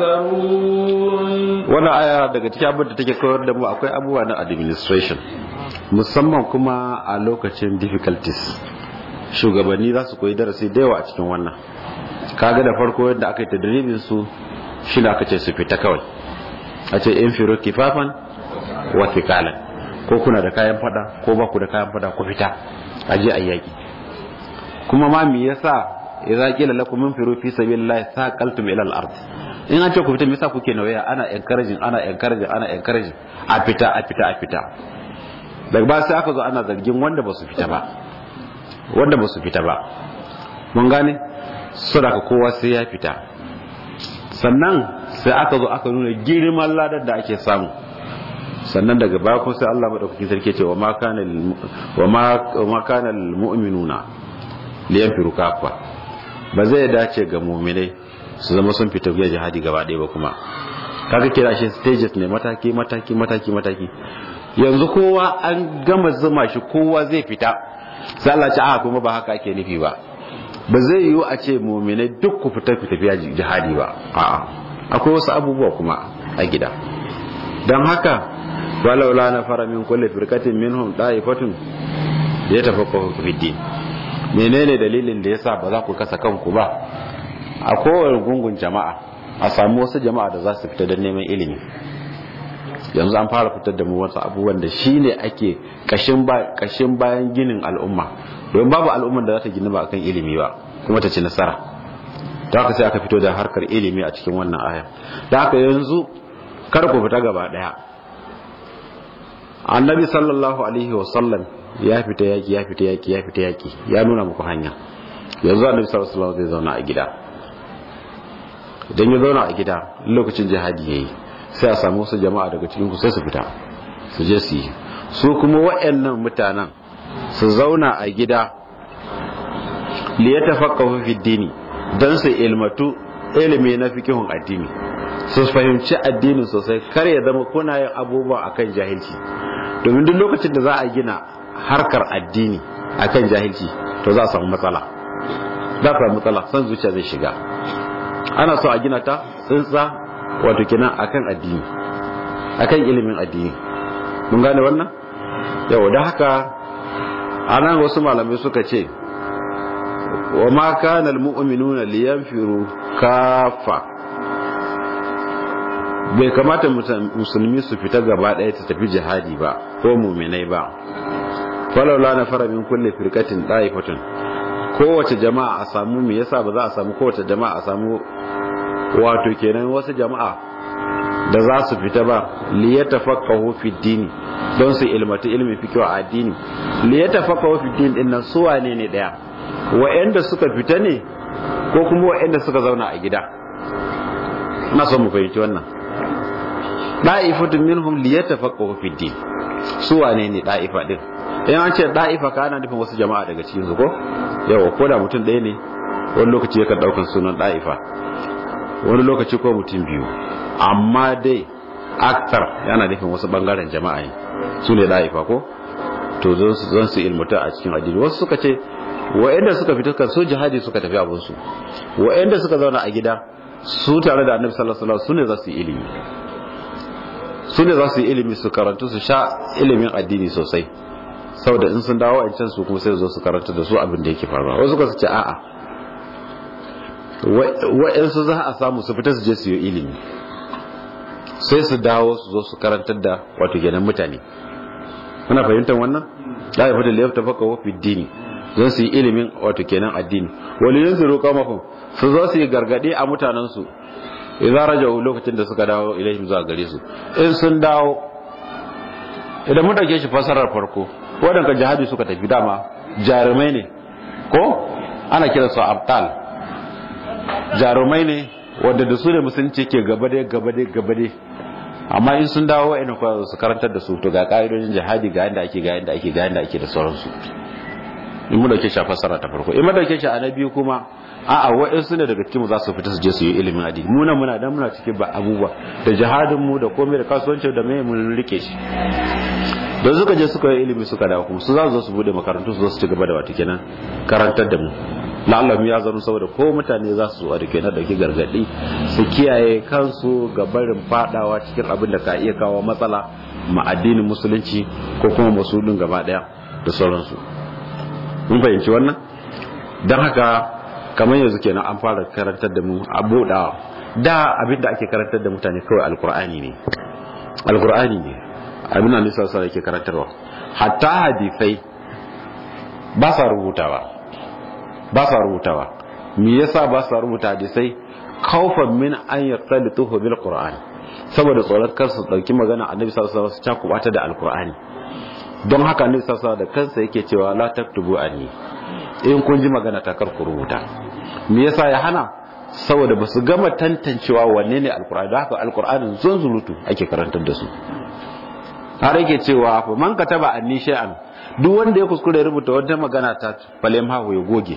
يحذرون wannan aya daga cikin abin da take koyar da mu akwai abubuwa na administration musamman kuma a lokacin difficulties shugabanni za su koyi darasi da yawa a cikin wannan kaga da farko yadda aka yi tadribin su shi da aka ce su fita kawai a ce in firo kifafan wa thikalan ko kuna da kayan fada ko ba ku da kayan fada ku fita a je a yaki kuma ma me yasa idza qila lakum infiru fi sabilillahi saqaltum ila al-ard in an ce ku fita me yasa kuke nawaya ana encouraging ana encouraging ana encouraging a fita a fita a fita daga ba sai aka zo ana zargin wanda ba su fita ba wanda ba su fita ba mun gane sadaka kowa sai ya fita sannan sai aka zo aka nuna girman ladar da ake samu sannan daga baya kuma sai Allah madaukakin sarki ce wa ma kana wa ma kana almu'minuna liyanfiru kafa ba zai dace ga mu'minai su zama sun fita ga jihadi gaba ɗaya ba kuma kaga kira shi stages ne mataki mataki mataki mataki yanzu kowa an gama zuma shi kowa zai fita sai Allah ce a kuma ba haka ake nufi ba ba zai yiwu a ce mu'minai duk ku fita ku tafiya jihadi ba a'a akwai wasu abubuwa kuma a gida don haka walaula na fara min kulle firkatin minhum da'ifatun da ya tafaqahu fi din menene dalilin da yasa ba za ku kasa kanku ba a kowane gungun jama'a a samu wasu jama'a da za su fita don neman ilimi yanzu an fara fitar da mu wasu abubuwan da shine ake kashin kashin bayan ginin al'umma don babu al'umman da za ta gina ba akan ilimi ba kuma ta ci nasara ta haka sai aka fito da harkar ilimi a cikin wannan aya da haka yanzu kar ku fita gaba daya annabi sallallahu alaihi wasallam ya fita yaki ya fita yaki ya fita yaki ya nuna muku hanya yanzu annabi sallallahu alaihi wasallam zai zauna a gida idan ya zauna a gida lokacin jihadi yayi sai a samu wasu jama'a daga cikin ku sai su fita su je su yi su kuma waɗannan mutanen su zauna a gida li yatafaqahu fi dini dan su ilmatu ilimi na fikihun addini su fahimci addinin sosai kar ya zama kuna yin abubuwa akan jahilci domin duk lokacin da za a gina harkar addini akan jahilci to za a samu matsala za a samu matsala san zuciya zai shiga ana so a gina ta tsintsa wato kenan akan addini akan ilimin addini mun gane wannan yau da haka anan wasu malamai suka ce wa ma kana almu'minuna liyanfiru kafa bai kamata musulmi su fita gaba ɗaya ta tafi jihadi ba ko muminai ba falaula na fara min kulle firkatin ɗaifatun kowace jama'a a samu me yasa ba za a samu kowace jama'a a samu wato kenan wasu jama'a da za su fita ba li yatafaqahu fi dini don su ilmatu ilmi fiqh a addini li yatafaqahu fi din din nan su wane ne daya wa'anda suka fita ne ko kuma wa'anda suka zauna a gida ina son mu fahimci wannan da'ifatun minhum li yatafaqahu fi din su wane ne da'ifa din in an ce da'ifa ka ana nufin wasu jama'a daga cikin su ko yawa ko da mutum ɗaya ne wani lokaci yakan daukan sunan da'ifa wani lokaci ko mutum biyu amma dai aktar yana nufin wasu bangaren jama'a ne su ne da'ifa ko to zan su ilmuta a cikin addini wasu suka ce wa'anda suka fita kan su jihadi suka tafi abin su wa'anda suka zauna a gida su tare da annabi sallallahu alaihi wasallam su ne za su yi ilimi su ne za su yi ilimi su karantu su sha ilimin addini sosai saboda in sun dawo wancan su kuma sai zo su karanta da su abin da yake faruwa wasu suka ce a'a wa'yansu za a samu su fita su je su yi ilimi sai su dawo su zo su karantar da wato kenan mutane ana fahimtar wannan da ya fata liyar ta faka wafi dini zan su yi ilimin wato kenan addini wani yin su roƙa makon su zo su yi gargaɗe a mutanensu idan rajau lokacin da suka dawo ilaihim zuwa gare su in sun dawo idan mun ɗauke shi fasarar farko waɗanda jihadi suka tafi dama jarumai ne ko ana kiransu abtal jarumai ne wadda da su ne musulunci ke gabade gabade gabade amma in sun dawo wa'ina kwa su karantar da su to ga ka'idojin jihadi ga yanda ake ga yanda ake ga yanda ake da sauransu in mu dauke shi a fassara ta farko in mu dauke shi a na biyu kuma a'a wa'insu ne daga cikin mu za su fita su je su yi ilimin addini mu nan muna dan muna cikin ba abubuwa da jihadin mu da komai da kasuwanci da mai mun rike shi da suka je suka yi ilimi suka dawo kuma su za su zo su bude makarantu su zo su ci gaba da wata kenan karantar da mu la'allam ya zama saboda ko mutane za su zuwa da ke na dauki gargadi su kiyaye kansu ga barin fadawa cikin abin da ka iya kawo matsala ma addinin musulunci ko kuma musulun gaba daya da sauransu mun fahimci wannan don haka kamar yanzu kenan an fara karantar da mu abu da da abin da ake karantar da mutane kawai alkur'ani ne alkur'ani ne abin da nisa sa yake karantarwa hatta hadisai ba sa rubutawa ba sa rubutawa me yasa ba sa rubuta hadisai kaufan min an yaqtalituhu bil qur'an saboda tsoron kar su dauki magana annabi sallallahu alaihi wasallam su cakubata da alkur'ani don haka annabi sallallahu alaihi da kansa yake cewa la taktubu anni in kun ji magana ta kar ku rubuta me yasa ya hana saboda ba su gama tantancewa wanne ne alkur'ani da haka alkur'anin zunzulutu ake karantar da su har yake cewa fa man kataba anni shay'an duk wanda ya kuskure ya rubuta wata magana ta falem hawo ya goge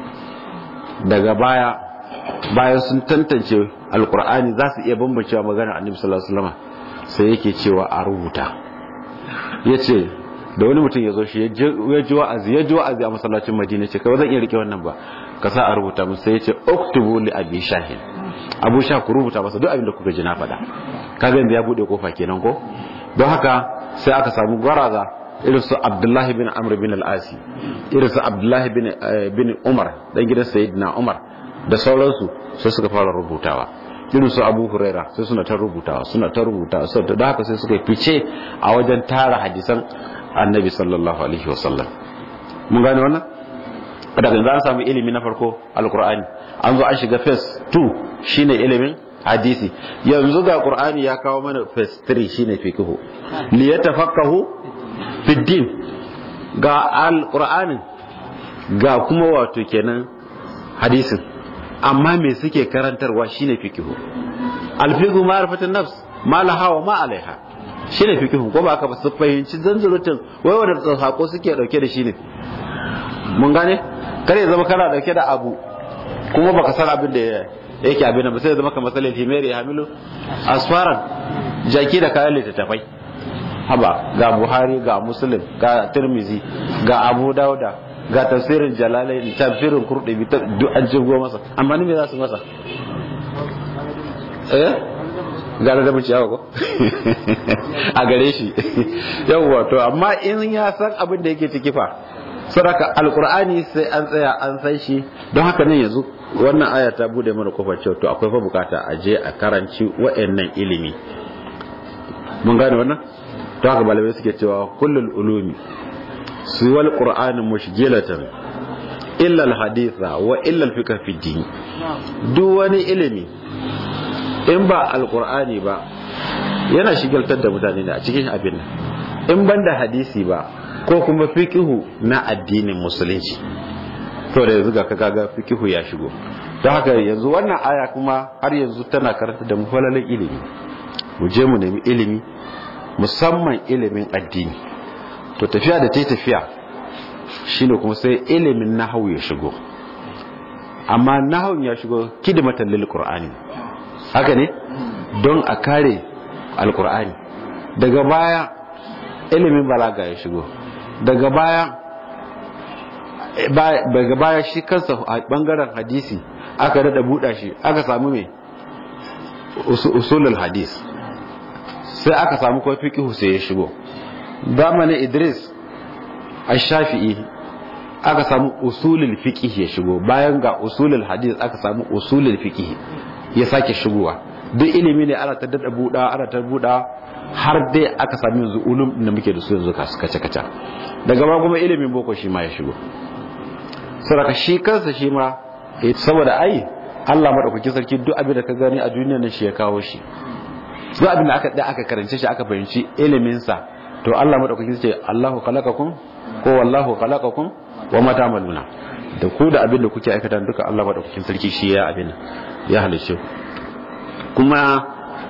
daga baya bayan sun tantance alkur'ani za su iya bambancewa magana annabi sallallahu alaihi wasallam sai yake cewa a rubuta yace da wani mutum ya zo shi ya ji wa'azi ya ji wa'azi a masallacin madina ce kawai zan iya rike wannan ba ka sa a rubuta musu sai ya ce oktubu li abi shahin abu sha ku rubuta masa duk abin da kuka ji na faɗa kaga yanzu ya bude kofa kenan ko don haka sai aka samu gwaraza irin su abdullahi bin amr bin al-asi irin su abdullahi bin bin umar dan gidan sayyidina umar da sauransu sai suka fara rubutawa irin su abu huraira sai suna ta rubutawa suna ta rubutawa sai da haka sai suka fice a wajen tara hadisan annabi sallallahu alaihi wasallam mun gane wannan daga yanzu an samu ilimi na farko alkur'ani an zo an shiga phase 2 shine ilimin hadisi yanzu ga qur'ani ya kawo mana phase 3 shine fiqhu li yatafaqahu fi din ga alqur'anin ga kuma wato kenan hadisin amma me suke karantarwa shine fiqhu alfiqhu ma'rifatun nafs ma laha wa ma alaiha shine fiqhu ko ba ka ba su fahimci zanzurutun wai wanda sako suke dauke da shi ne mun gane kar ya zama kana dauke da abu kuma baka san abin da yake abin ba sai ya zama kamar salil himeri ya hamilu asfaran jaki da kayan littattafai haba ga buhari ga muslim ga tirmizi ga abu dauda ga tafsirin jalalai tafsirin kurdubi duk an jigo masa amma ni me za su masa eh gara da ciyawa ko a gare shi yawwa to amma in ya san abin da yake ciki fa sadaka alkur'ani sai an tsaya an san shi don haka nan yanzu wannan aya ta bude mana kofar cewa to akwai fa bukata a je a karanci wa'annan ilimi mun gane wannan to haka malamai suke cewa kullul ulumi siwal qur'ani mushgilatan illa alhaditha wa illa alfiqh fi din duk wani ilimi in ba alqur'ani ba yana shigaltar da mutane ne a cikin abin nan in banda hadisi ba ko kuma fikihu na addinin musulunci to da yanzu ga kaga fikihu ya shigo don haka yanzu wannan aya kuma har yanzu tana karanta da mufalalin ilimi mu je mu nemi ilimi musamman ilimin addini to tafiya da ta tafiya shine kuma sai ilimin nahawu ya shigo amma nahawun ya shigo kidmatan lil qur'ani haka ne don a kare alqur'ani daga baya ilimin balaga ya shigo daga baya daga baya shi kansa a bangaren hadisi aka dada buɗa shi aka samu mai usulul hadis sai aka samu kuma fiqhu sai ya shigo zamanin Idris ash-Shafi'i aka samu usulul fiqh ya shigo bayan ga usulul hadis aka samu usulul fiqh ya sake shigowa duk ilimi ne ana ta dada buɗa ana ta buɗa har dai aka sami yanzu ulum da muke da su yanzu kace kace daga ba kuma ilimin boko shi ma ya shigo saboda shi kansa shi ma saboda ai Allah madaukaki sarki duk abin da ka gani a duniyar nan shi ya kawo shi duk abin da aka da aka karance shi aka fahimci ilimin sa to Allah madaukaki ce Allahu khalaqakum ko wallahu khalaqakum wa ma ta'maluna da ku da abin da kuke aikata duka Allah madaukakin sarki shi ya abin ya halice kuma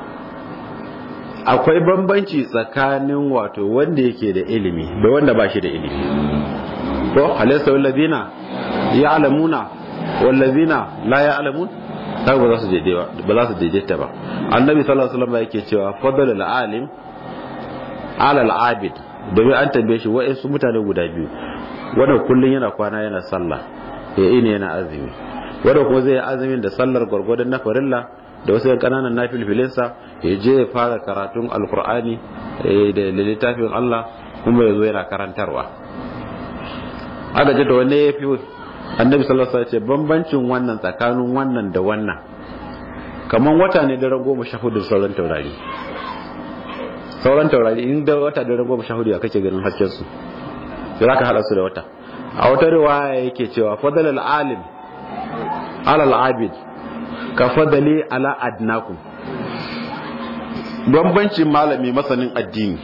akwai bambanci tsakanin wato wanda yake da ilimi da wanda ba shi da ilimi ko halaysa wallazina ya'lamuna wallazina la ya'lamun ta ba za su daidaita ba za su daidaita ba annabi sallallahu alaihi wasallam yake cewa fadlul alim ala al-abid domin an tambaye shi wa'in su mutane guda biyu wanda kullun yana kwana yana sallah ya ini yana azumi wanda kuma zai yi azumin da sallar gwargwadon na farilla da wasu kananan na filfilinsa ya je ya fara karatun alkur'ani da littafin Allah kuma ya zo yana karantarwa aka ce da wanne ya fi annabi sallallahu alaihi wasallam ce bambancin wannan tsakanin wannan da wannan kaman wata ne daren goma sha hudu sauran taurari sauran taurari in da wata daren goma sha hudu ya kake ganin hasken su sai zaka hada su da wata a wata riwaya yake cewa fadal al alim ala al abid ka fadali ala adnakum bambancin malami masanin addini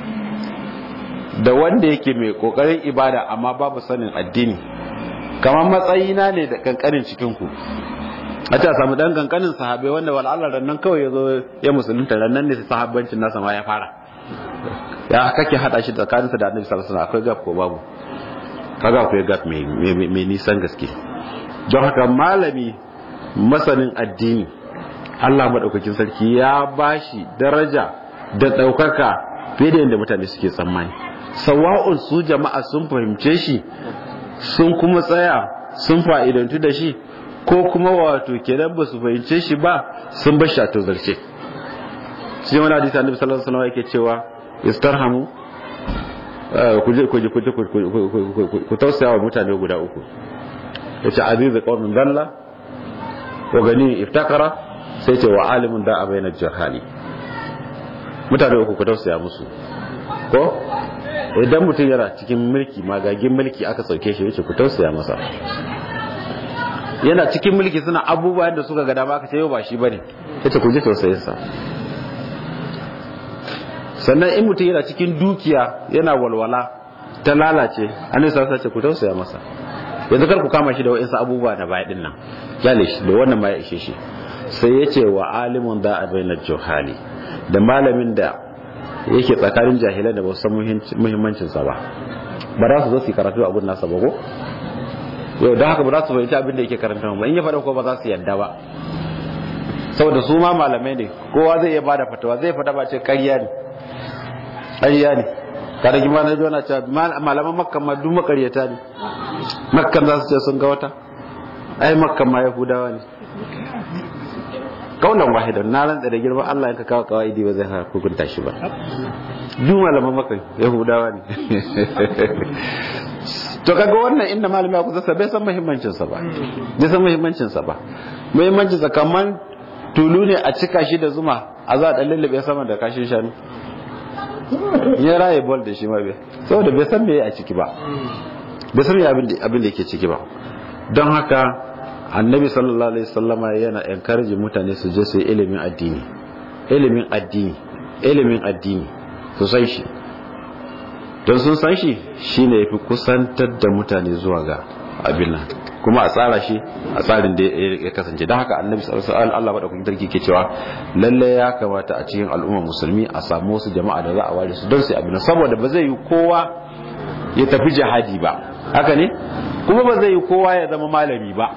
da wanda yake mai kokarin ibada amma babu sanin addini kamar matsayina ne da kankanin cikinku a ce a samu dan kankanin sahabai wanda wal'alar rannan kawai ya zo ya musulunta rannan ne sahabbancin nasa ma ya fara ya kake hada shi tsakaninsa da annabi sallallahu alaihi akwai gap ko babu kaga akwai gap mai nisan gaske don haka malami masanin addini Allah madaukakin sarki ya bashi daraja da daukaka fiye da yadda mutane suke tsammani sawa'un su jama'a sun fahimce shi sun kuma tsaya sun fa'idantu da shi ko kuma wato kenan ba su fahimce shi ba sun bar shi a tozarce shi wani hadisi annabi sallallahu alaihi wasallam yake cewa istarhamu ku je ku je ku tausaya wa mutane guda uku yace azizu qawmin dalla wa gani iftakara sai ce wa alimun da abaina jahali mutane uku ku tausaya musu ko idan mutum yana cikin mulki magagin mulki aka sauke shi yace ku tausaya masa yana cikin mulki suna abubuwan da suka ga dama aka ce yau ba shi bane yace ku ji tausayin sa sannan in mutum yana cikin dukiya yana walwala ta lalace annabi sallallahu alaihi ku tausaya masa yanzu kar ku kama shi da wa'insu abubuwa na baya din nan kyale shi da wannan ma ya ishe shi sai yace wa alimun da abaina johali da malamin da yake tsakanin jahilan da ba su san muhimmancin sa ba ba za su zo su karatu a gudun nasa ba ko yau da haka ba za su fahimci abin da yake karanta ba in ya faɗa ko ba za su yadda ba saboda su ma malamai ne kowa zai iya bada fatawa zai fada ba ce ƙarya ne ƙarya ne kada ki mana jona ce malaman makkan ma duk makaryata ne makkan za su ce sun ga wata ai makkan ma yahudawa ne kaunan wahidan na rantsa da girman Allah yanka kawo kawaidi ba zai hukunta shi ba duk malaman makkan yahudawa ne to kaga wannan inda malami ya kusa bai san muhimmancin sa ba bai san muhimmancin sa ba muhimmancin sa kaman tulu ne a cika shi da zuma a za a dan lullube sama da kashin shanu ya raye bol da shi ma bai saboda bai san meye a ciki ba bai san abin da yake ciki ba don haka annabi sallallahu alaihi wasallama yana encourage mutane su je su yi ilimin addini ilimin addini ilimin addini su san shi don sun san shi shine yafi kusantar da mutane zuwa ga abin nan kuma a tsara shi a tsarin da ya kasance don haka annabi sallallahu alaihi Allah madaukakin sarki ke cewa lalle ya kamata a cikin al'ummar musulmi a samu wasu jama'a da za a ware su don su abin saboda ba zai yi kowa ya tafi jihadi ba haka ne kuma ba zai yi kowa ya zama malami ba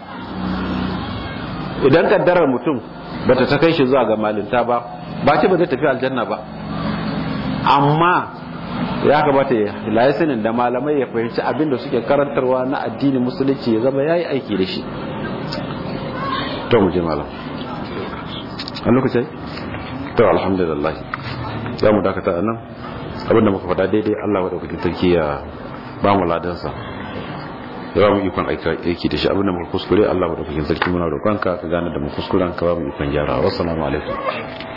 idan kaddarar mutum bata ta kai shi zuwa ga malinta ba ba ce ba zai tafi aljanna ba amma ya kamata ya layi sanin da malamai ya fahimci abin da suke karantarwa na addinin musulunci ya zama ya yi aiki da shi to mu je malam a lokacin to alhamdulillah za mu dakata a nan abin da muka faɗa daidai allah wadda sarki ya ba mu ladansa ya ba mu ikon aiki da shi abin da muka kuskure allah wadda sarki muna roƙonka ka gane da mu kuskuren ka ba mu ikon gyara wasu alaikum